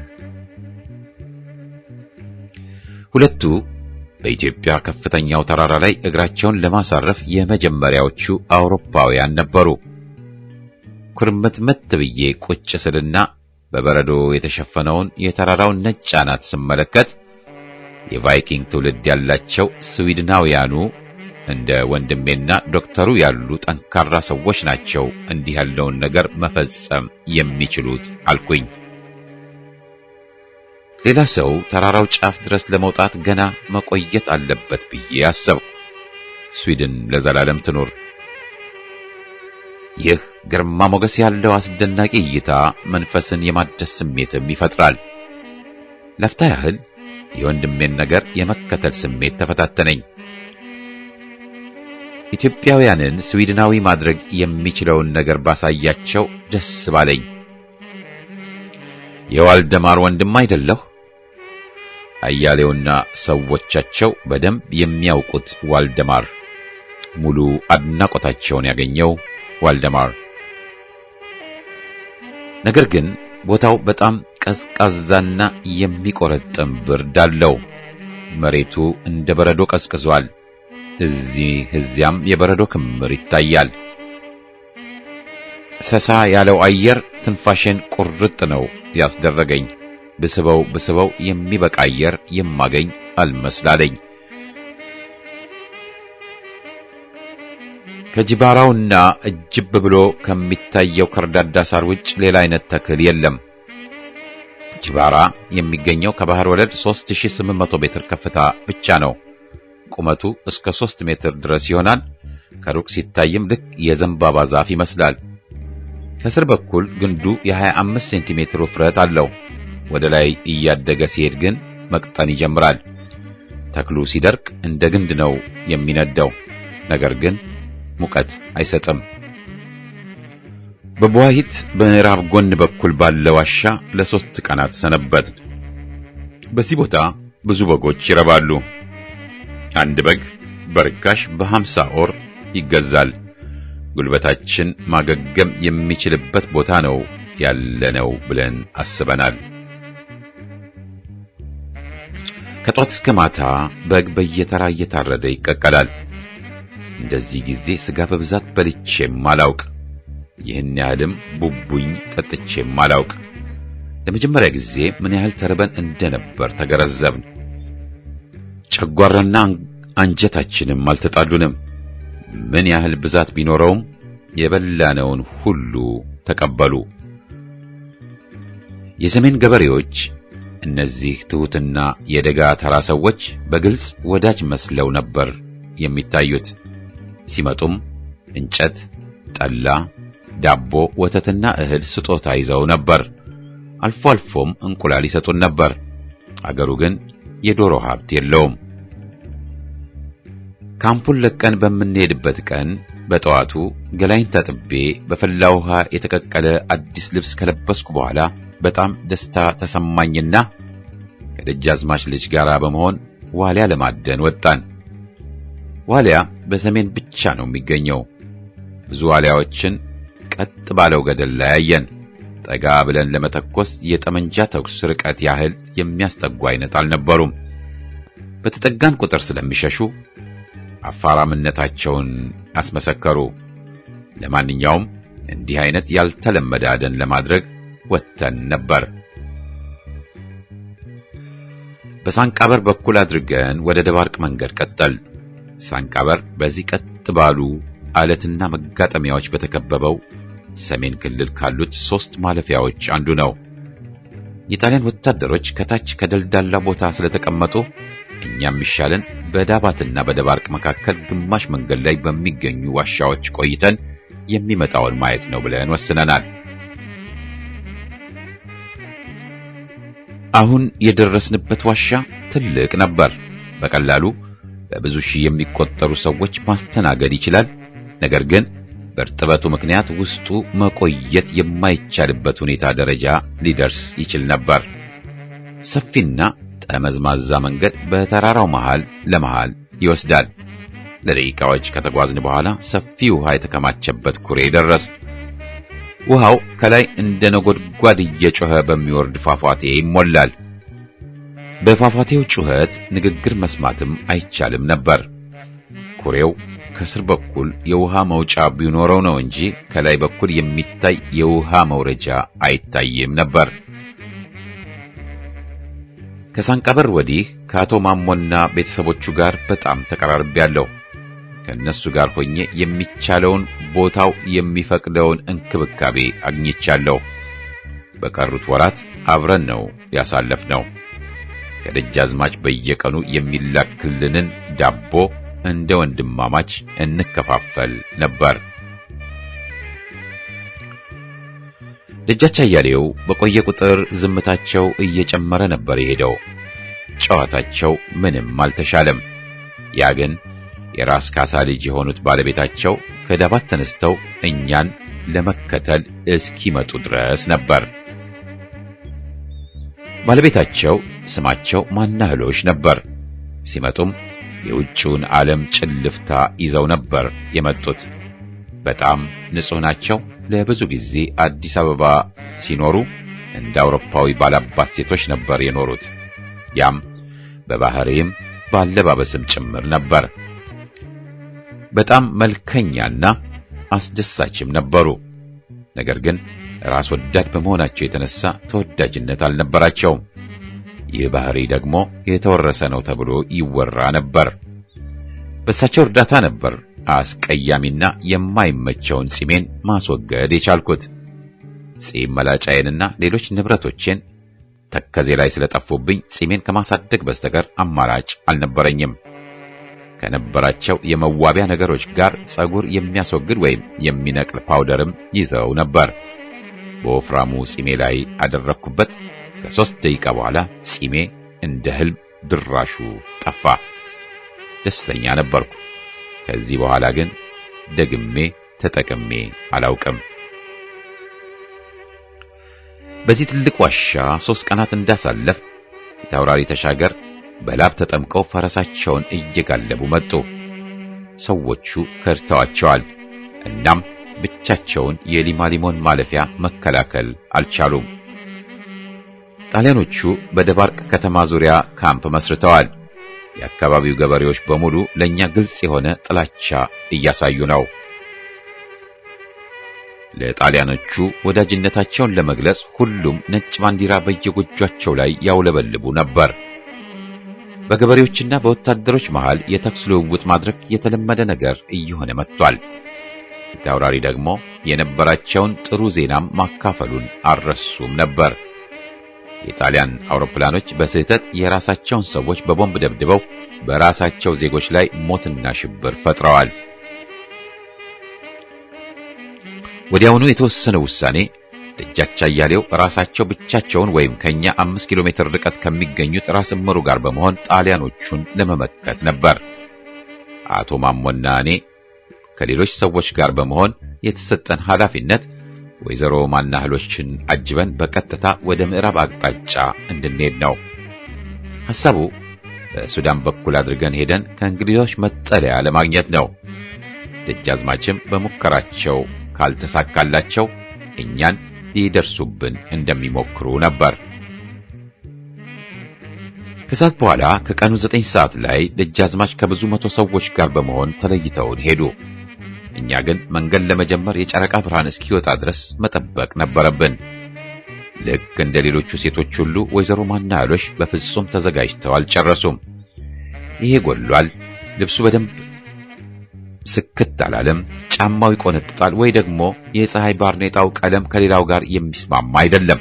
ሁለቱ በኢትዮጵያ ከፍተኛው ተራራ ላይ እግራቸውን ለማሳረፍ የመጀመሪያዎቹ አውሮፓውያን ነበሩ። ኩርምትምት ብዬ ቁጭ ስልና በበረዶ የተሸፈነውን የተራራውን ነጭ አናት ስመለከት የቫይኪንግ ትውልድ ያላቸው ስዊድናውያኑ እንደ ወንድሜና ዶክተሩ ያሉ ጠንካራ ሰዎች ናቸው እንዲህ ያለውን ነገር መፈጸም የሚችሉት አልኩኝ። ሌላ ሰው ተራራው ጫፍ ድረስ ለመውጣት ገና መቆየት አለበት ብዬ አሰብኩ። ስዊድን ለዘላለም ትኑር። ይህ ግርማ ሞገስ ያለው አስደናቂ እይታ መንፈስን የማደስ ስሜትም ይፈጥራል። ለፍታ ያህል የወንድሜን ነገር የመከተል ስሜት ተፈታተነኝ። ኢትዮጵያውያንን ስዊድናዊ ማድረግ የሚችለውን ነገር ባሳያቸው ደስ ባለኝ። የዋልደማር ወንድም አይደለሁ? አያሌውና ሰዎቻቸው በደንብ የሚያውቁት ዋልደማር ሙሉ አድናቆታቸውን ያገኘው ዋልደማር። ነገር ግን ቦታው በጣም ቀዝቃዛና የሚቆረጥም ብርድ አለው። መሬቱ እንደ በረዶ ቀዝቅዟል። እዚህ እዚያም የበረዶ ክምር ይታያል። ሰሳ ያለው አየር ትንፋሽን ቁርጥ ነው ያስደረገኝ። ብስበው ብስበው የሚበቃ አየር የማገኝ አልመስላለኝ። ከጅባራውና እጅብ ብሎ ከሚታየው ከርዳዳ ሳር ውጭ ሌላ አይነት ተክል የለም። ጅባራ የሚገኘው ከባህር ወለል 3800 ሜትር ከፍታ ብቻ ነው። ቁመቱ እስከ 3 ሜትር ድረስ ይሆናል። ከሩቅ ሲታይም ልክ የዘንባባ ዛፍ ይመስላል። ከስር በኩል ግንዱ የ25 ሴንቲሜትር ውፍረት አለው። ወደ ላይ እያደገ ሲሄድ ግን መቅጠን ይጀምራል። ተክሉ ሲደርቅ እንደ ግንድ ነው የሚነደው፣ ነገር ግን ሙቀት አይሰጥም። በቧሂት በምዕራብ ጎን በኩል ባለ ዋሻ ለሶስት ቀናት ሰነበት። በዚህ ቦታ ብዙ በጎች ይረባሉ። አንድ በግ በርካሽ በሀምሳ ኦር ይገዛል። ጉልበታችን ማገገም የሚችልበት ቦታ ነው ያለነው ብለን አስበናል። ከጧት እስከ ማታ በግ በየተራ እየታረደ ይቀቀላል። እንደዚህ ጊዜ ስጋ በብዛት በልቼም አላውቅ። ይህን ያህልም ቡቡኝ ጠጥቼም አላውቅ። ለመጀመሪያ ጊዜ ምን ያህል ተርበን እንደነበር ተገረዘብን። ጨጓራና አንጀታችንም አልተጣሉንም። ምን ያህል ብዛት ቢኖረውም የበላነውን ሁሉ ተቀበሉ። የሰሜን ገበሬዎች እነዚህ ትሑትና የደጋ ተራ ሰዎች በግልጽ ወዳጅ መስለው ነበር የሚታዩት። ሲመጡም እንጨት፣ ጠላ፣ ዳቦ፣ ወተትና እህል ስጦታ ይዘው ነበር። አልፎ አልፎም እንቁላል ይሰጡን ነበር። አገሩ ግን የዶሮ ሀብት የለውም። ካምፑን ለቀን በምንሄድበት ቀን በጠዋቱ ገላይን ታጥቤ በፈላ ውሃ የተቀቀለ አዲስ ልብስ ከለበስኩ በኋላ በጣም ደስታ ተሰማኝና ከደጃዝማች ልጅ ጋር በመሆን ዋሊያ ለማደን ወጣን። ዋሊያ በሰሜን ብቻ ነው የሚገኘው። ብዙ ዋሊያዎችን ቀጥ ባለው ገደል ላይ አየን። ጠጋ ብለን ለመተኮስ የጠመንጃ ተኩስ ርቀት ያህል የሚያስጠጉ አይነት አልነበሩም። በተጠጋን ቁጥር ስለሚሸሹ አፋራምነታቸውን አስመሰከሩ። ለማንኛውም እንዲህ አይነት ያልተለመደ አደን ለማድረግ ወጥተን ነበር። በሳንቃበር በኩል አድርገን ወደ ደባርቅ መንገድ ቀጠል። ሳንቃበር በዚህ ቀጥ ባሉ አለትና መጋጠሚያዎች በተከበበው ሰሜን ክልል ካሉት ሶስት ማለፊያዎች አንዱ ነው። የጣሊያን ወታደሮች ከታች ከደልዳላ ቦታ ስለተቀመጡ እኛም ይሻለን በዳባትና በደባርቅ መካከል ግማሽ መንገድ ላይ በሚገኙ ዋሻዎች ቆይተን የሚመጣውን ማየት ነው ብለን ወስነናል። አሁን የደረስንበት ዋሻ ትልቅ ነበር። በቀላሉ በብዙ ሺህ የሚቆጠሩ ሰዎች ማስተናገድ ይችላል። ነገር ግን በእርጥበቱ ምክንያት ውስጡ መቆየት የማይቻልበት ሁኔታ ደረጃ ሊደርስ ይችል ነበር። ሰፊና ጠመዝማዛ መንገድ በተራራው መሃል ለመሃል ይወስዳል። ለደቂቃዎች ከተጓዝን በኋላ ሰፊ ውሃ የተከማቸበት ኩሬ ደረስ። ውሃው ከላይ እንደ ነጎድጓድ እየጮኸ በሚወርድ ፏፏቴ ይሞላል። በፏፏቴው ጩኸት ንግግር መስማትም አይቻልም ነበር። ኩሬው ከስር በኩል የውሃ መውጫ ቢኖረው ነው እንጂ ከላይ በኩል የሚታይ የውሃ መውረጃ አይታይም ነበር። ከሳንቃበር ወዲህ ከአቶ ማሞና ቤተሰቦቹ ጋር በጣም ተቀራርቤያለሁ። ከእነሱ ጋር ሆኜ የሚቻለውን ቦታው የሚፈቅደውን እንክብካቤ አግኝቻለሁ። በቀሩት ወራት አብረን ነው ያሳለፍነው። ከደጃዝማች በየቀኑ የሚላክልንን ዳቦ እንደ ወንድማማች እንከፋፈል ነበር። ደጃች አያሌው በቆየ ቁጥር ዝምታቸው እየጨመረ ነበር የሄደው። ጨዋታቸው ምንም አልተሻለም። ያ ግን የራስ ካሳ ልጅ የሆኑት ባለቤታቸው ከዳባት ተነስተው እኛን ለመከተል እስኪመጡ ድረስ ነበር። ባለቤታቸው ስማቸው ማናህሎሽ ነበር። ሲመጡም የውጭውን ዓለም ጭልፍታ ይዘው ነበር የመጡት። በጣም ንጹሕ ናቸው። ለብዙ ጊዜ አዲስ አበባ ሲኖሩ እንደ አውሮፓዊ ባላባት ሴቶች ነበር የኖሩት። ያም በባህሪም ባለባበስም ጭምር ነበር። በጣም መልከኛና አስደሳችም ነበሩ። ነገር ግን ራስ ወዳድ በመሆናቸው የተነሳ ተወዳጅነት አልነበራቸውም። ይህ ባህሪ ደግሞ የተወረሰ ነው ተብሎ ይወራ ነበር። በእሳቸው እርዳታ ነበር አስቀያሚና የማይመቸውን ጺሜን ማስወገድ የቻልኩት። ጺም መላጫዬንና ሌሎች ንብረቶቼን ተከዜ ላይ ስለጠፉብኝ ጺሜን ከማሳደግ በስተቀር አማራጭ አልነበረኝም። ከነበራቸው የመዋቢያ ነገሮች ጋር ጸጉር የሚያስወግድ ወይም የሚነቅል ፓውደርም ይዘው ነበር። በወፍራሙ ጺሜ ላይ አደረግኩበት። ከሦስት ደቂቃ በኋላ ጺሜ እንደ ህልም ድራሹ ጠፋ። ደስተኛ ነበርኩ። ከዚህ በኋላ ግን ደግሜ ተጠቅሜ አላውቅም። በዚህ ትልቅ ዋሻ ሦስት ቀናት እንዳሳለፍ የታውራሪ ተሻገር በላብ ተጠምቀው ፈረሳቸውን እየጋለቡ መጡ። ሰዎቹ ከድተዋቸዋል። እናም ብቻቸውን የሊማሊሞን ማለፊያ መከላከል አልቻሉም። ጣሊያኖቹ በደባርቅ ከተማ ዙሪያ ካምፕ መስርተዋል። የአካባቢው ገበሬዎች በሙሉ ለኛ ግልጽ የሆነ ጥላቻ እያሳዩ ነው። ለጣሊያኖቹ ወዳጅነታቸውን ለመግለጽ ሁሉም ነጭ ባንዲራ በየጎጇቸው ላይ ያውለበልቡ ነበር። በገበሬዎችና በወታደሮች መሃል የተኩስ ልውውጥ ማድረግ የተለመደ ነገር እየሆነ መጥቷል። ፊታውራሪ ደግሞ የነበራቸውን ጥሩ ዜናም ማካፈሉን አልረሱም ነበር። የጣሊያን አውሮፕላኖች በስህተት የራሳቸውን ሰዎች በቦምብ ደብድበው በራሳቸው ዜጎች ላይ ሞትና ሽብር ፈጥረዋል። ወዲያውኑ የተወሰነ ውሳኔ ደጃች አያሌው ራሳቸው ብቻቸውን ወይም ከኛ አምስት ኪሎ ሜትር ርቀት ከሚገኙት ራስ እምሩ ጋር በመሆን ጣሊያኖቹን ለመመከት ነበር። አቶ ማሞና እኔ ከሌሎች ሰዎች ጋር በመሆን የተሰጠን ኃላፊነት ወይዘሮ ማናህሎችን አጅበን በቀጥታ ወደ ምዕራብ አቅጣጫ እንድንሄድ ነው። ሐሳቡ በሱዳን በኩል አድርገን ሄደን ከእንግሊዞች መጠለያ ለማግኘት ነው። ደጃዝማችም በሙከራቸው ካልተሳካላቸው እኛን ሊደርሱብን እንደሚሞክሩ ነበር። ከሰዓት በኋላ ከቀኑ ዘጠኝ ሰዓት ላይ ደጃዝማች ከብዙ መቶ ሰዎች ጋር በመሆን ተለይተውን ሄዱ። እኛ ግን መንገድ ለመጀመር የጨረቃ ብርሃን እስኪወጣ ድረስ መጠበቅ ነበረብን። ልክ እንደ ሌሎቹ ሴቶች ሁሉ ወይዘሮ ማናያሎሽ በፍጹም ተዘጋጅተው አልጨረሱም። ይሄ ጎሏል፣ ልብሱ በደንብ ስክት አላለም፣ ጫማው ይቆነጥጣል፣ ወይ ደግሞ የፀሐይ ባርኔጣው ቀለም ከሌላው ጋር የሚስማማ አይደለም።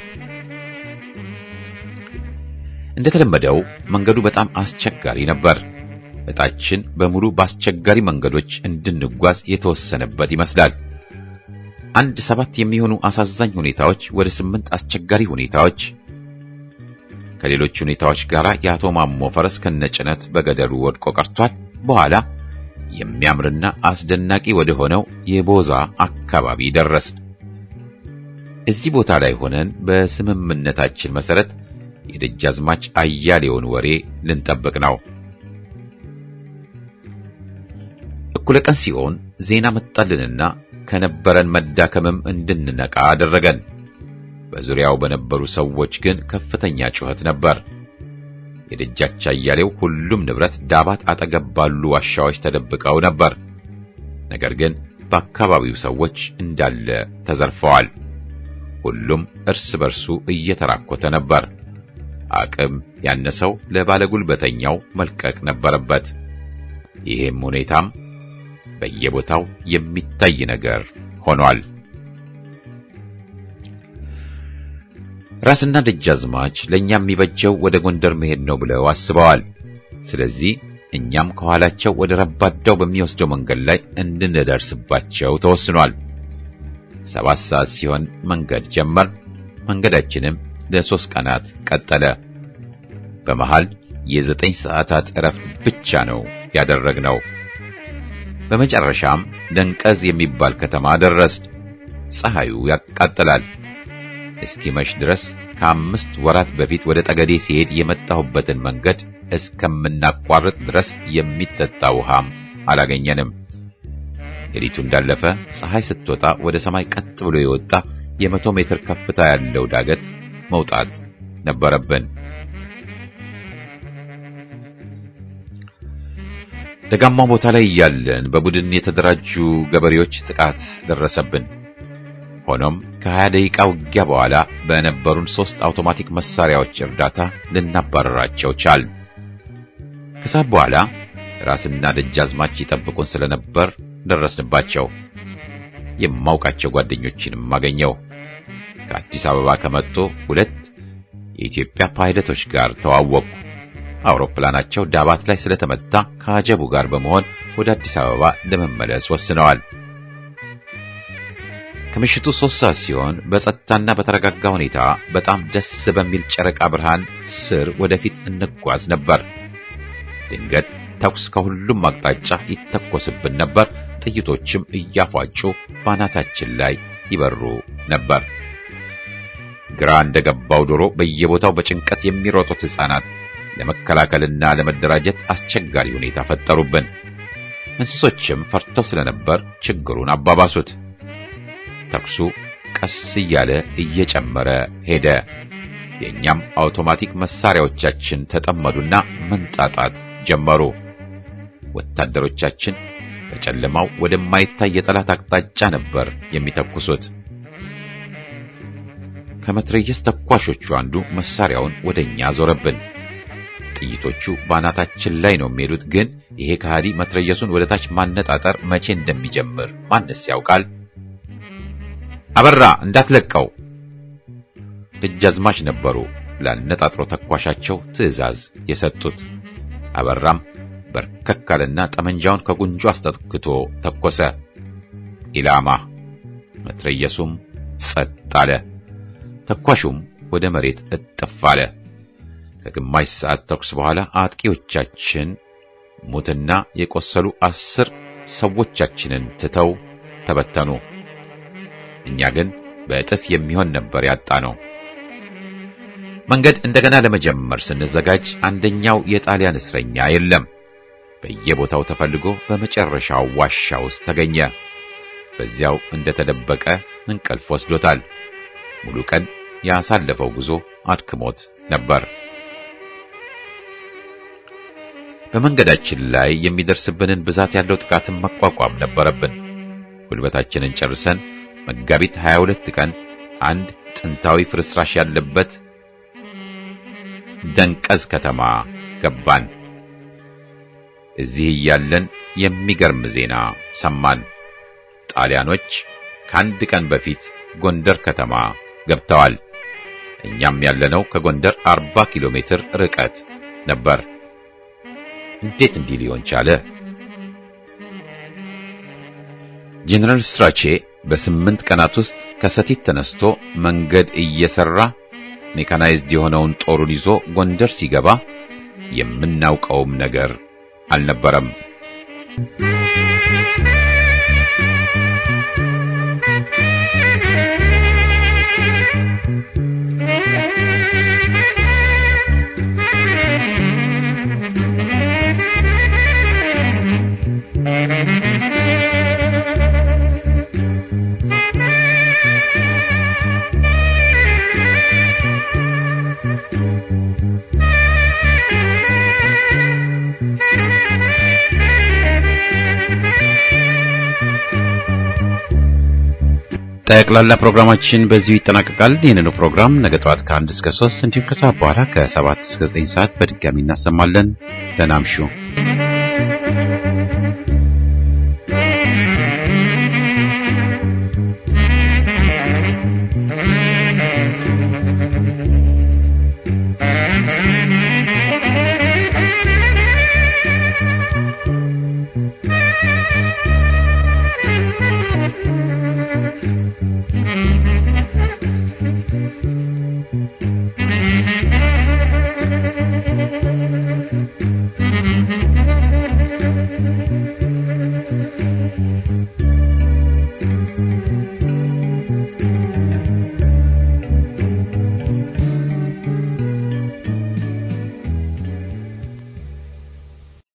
እንደተለመደው መንገዱ በጣም አስቸጋሪ ነበር። እጣችን በሙሉ በአስቸጋሪ መንገዶች እንድንጓዝ የተወሰነበት ይመስላል። አንድ ሰባት የሚሆኑ አሳዛኝ ሁኔታዎች ወደ ስምንት አስቸጋሪ ሁኔታዎች ከሌሎች ሁኔታዎች ጋር የአቶ ማሞ ፈረስ ከነጭነት በገደሉ ወድቆ ቀርቷል። በኋላ የሚያምርና አስደናቂ ወደ ሆነው የቦዛ አካባቢ ደረስን። እዚህ ቦታ ላይ ሆነን በስምምነታችን መሰረት የደጃዝማች አያሌውን ወሬ ልንጠብቅ ነው። እኩለ ቀን ሲሆን ዜና መጣልንና ከነበረን መዳከምም እንድንነቃ አደረገን። በዙሪያው በነበሩ ሰዎች ግን ከፍተኛ ጩኸት ነበር። የደጃች አያሌው ሁሉም ንብረት ዳባት አጠገብ ባሉ ዋሻዎች ተደብቀው ነበር። ነገር ግን በአካባቢው ሰዎች እንዳለ ተዘርፈዋል። ሁሉም እርስ በርሱ እየተራኮተ ነበር። አቅም ያነሰው ለባለጉልበተኛው መልቀቅ ነበረበት። ይህም ሁኔታም በየቦታው የሚታይ ነገር ሆኗል። ራስና ደጃዝማች ለኛ የሚበጀው ወደ ጎንደር መሄድ ነው ብለው አስበዋል። ስለዚህ እኛም ከኋላቸው ወደ ረባዳው በሚወስደው መንገድ ላይ እንድንደርስባቸው ተወስኗል። ሰባት ሰዓት ሲሆን መንገድ ጀመር። መንገዳችንም ለሶስት ቀናት ቀጠለ። በመሃል የዘጠኝ ሰዓታት እረፍት ብቻ ነው ያደረግነው። በመጨረሻም ደንቀዝ የሚባል ከተማ ደረስን። ፀሐዩ ያቃጥላል። እስኪመሽ ድረስ ከአምስት ወራት በፊት ወደ ጠገዴ ሲሄድ የመጣሁበትን መንገድ እስከምናቋርጥ ድረስ የሚጠጣ ውሃም አላገኘንም። ሌሊቱ እንዳለፈ ፀሐይ ስትወጣ ወደ ሰማይ ቀጥ ብሎ የወጣ የመቶ ሜትር ከፍታ ያለው ዳገት መውጣት ነበረብን። ደጋማው ቦታ ላይ እያለን በቡድን የተደራጁ ገበሬዎች ጥቃት ደረሰብን። ሆኖም ከሀያ ደቂቃ ውጊያ በኋላ በነበሩን ሶስት አውቶማቲክ መሳሪያዎች እርዳታ ልናባረራቸው ቻል። ከሰዓት በኋላ ራስና ደጃዝማች ይጠብቁን ስለነበር ደረስንባቸው። የማውቃቸው ጓደኞችንም አገኘው። ከአዲስ አበባ ከመጡ ሁለት የኢትዮጵያ ፓይለቶች ጋር ተዋወቁ። አውሮፕላናቸው ዳባት ላይ ስለተመታ ከአጀቡ ጋር በመሆን ወደ አዲስ አበባ ለመመለስ ወስነዋል። ከምሽቱ ሶስት ሰዓት ሲሆን በጸጥታና በተረጋጋ ሁኔታ በጣም ደስ በሚል ጨረቃ ብርሃን ስር ወደፊት እንጓዝ ነበር። ድንገት ተኩስ ከሁሉም አቅጣጫ ይተኮስብን ነበር። ጥይቶችም እያፏጩ ባናታችን ላይ ይበሩ ነበር። ግራ እንደገባው ዶሮ በየቦታው በጭንቀት የሚሮጡት ሕፃናት ለመከላከልና ለመደራጀት አስቸጋሪ ሁኔታ ፈጠሩብን። እንስሶችም ፈርተው ስለነበር ችግሩን አባባሱት። ተኩሱ ቀስ እያለ እየጨመረ ሄደ። የእኛም አውቶማቲክ መሳሪያዎቻችን ተጠመዱና መንጣጣት ጀመሩ። ወታደሮቻችን በጨለማው ወደማይታይ የጠላት አቅጣጫ ነበር የሚተኩሱት። ከመትረየስ ተኳሾቹ አንዱ መሳሪያውን ወደኛ ዞረብን። ጥይቶቹ ባናታችን ላይ ነው የሚሄዱት። ግን ይሄ ከሃዲ መትረየሱን ወደ ታች ማነጣጠር መቼ እንደሚጀምር ማንስ ያውቃል? አበራ እንዳትለቀው! ደጃዝማች ነበሩ ላነጣጥሮ ተኳሻቸው ትዕዛዝ የሰጡት። አበራም በርከክ አለና ጠመንጃውን ከጉንጁ አስጠግቶ ተኮሰ። ኢላማ። መትረየሱም ጸጥ አለ። ተኳሹም ወደ መሬት እጥፍ አለ። ከግማሽ ሰዓት ተኩስ በኋላ አጥቂዎቻችን ሙትና የቆሰሉ አስር ሰዎቻችንን ትተው ተበተኑ። እኛ ግን በእጥፍ የሚሆን ነበር ያጣ ነው። መንገድ እንደገና ለመጀመር ስንዘጋጅ አንደኛው የጣሊያን እስረኛ የለም። በየቦታው ተፈልጎ በመጨረሻው ዋሻ ውስጥ ተገኘ። በዚያው እንደተደበቀ እንቅልፍ ወስዶታል። ሙሉ ቀን ያሳለፈው ጉዞ አድክሞት ነበር። በመንገዳችን ላይ የሚደርስብንን ብዛት ያለው ጥቃትን መቋቋም ነበረብን። ጉልበታችንን ጨርሰን መጋቢት 22 ቀን አንድ ጥንታዊ ፍርስራሽ ያለበት ደንቀዝ ከተማ ገባን። እዚህ እያለን የሚገርም ዜና ሰማን። ጣሊያኖች ከአንድ ቀን በፊት ጎንደር ከተማ ገብተዋል። እኛም ያለነው ከጎንደር 40 ኪሎ ሜትር ርቀት ነበር። እንዴት እንዲህ ሊሆን ቻለ? ጄኔራል ስትራቼ በስምንት ቀናት ውስጥ ከሰቲት ተነስቶ መንገድ እየሰራ ሜካናይዝድ የሆነውን ጦሩን ይዞ ጎንደር ሲገባ የምናውቀውም ነገር አልነበረም። ጠቅላላ ፕሮግራማችን በዚሁ ይጠናቀቃል። ይህንኑ ፕሮግራም ነገ ጠዋት ከአንድ እስከ ሶስት እንዲሁም ከሰዓት በኋላ ከሰባት እስከ ዘጠኝ ሰዓት በድጋሚ እናሰማለን። ደህና እምሹ።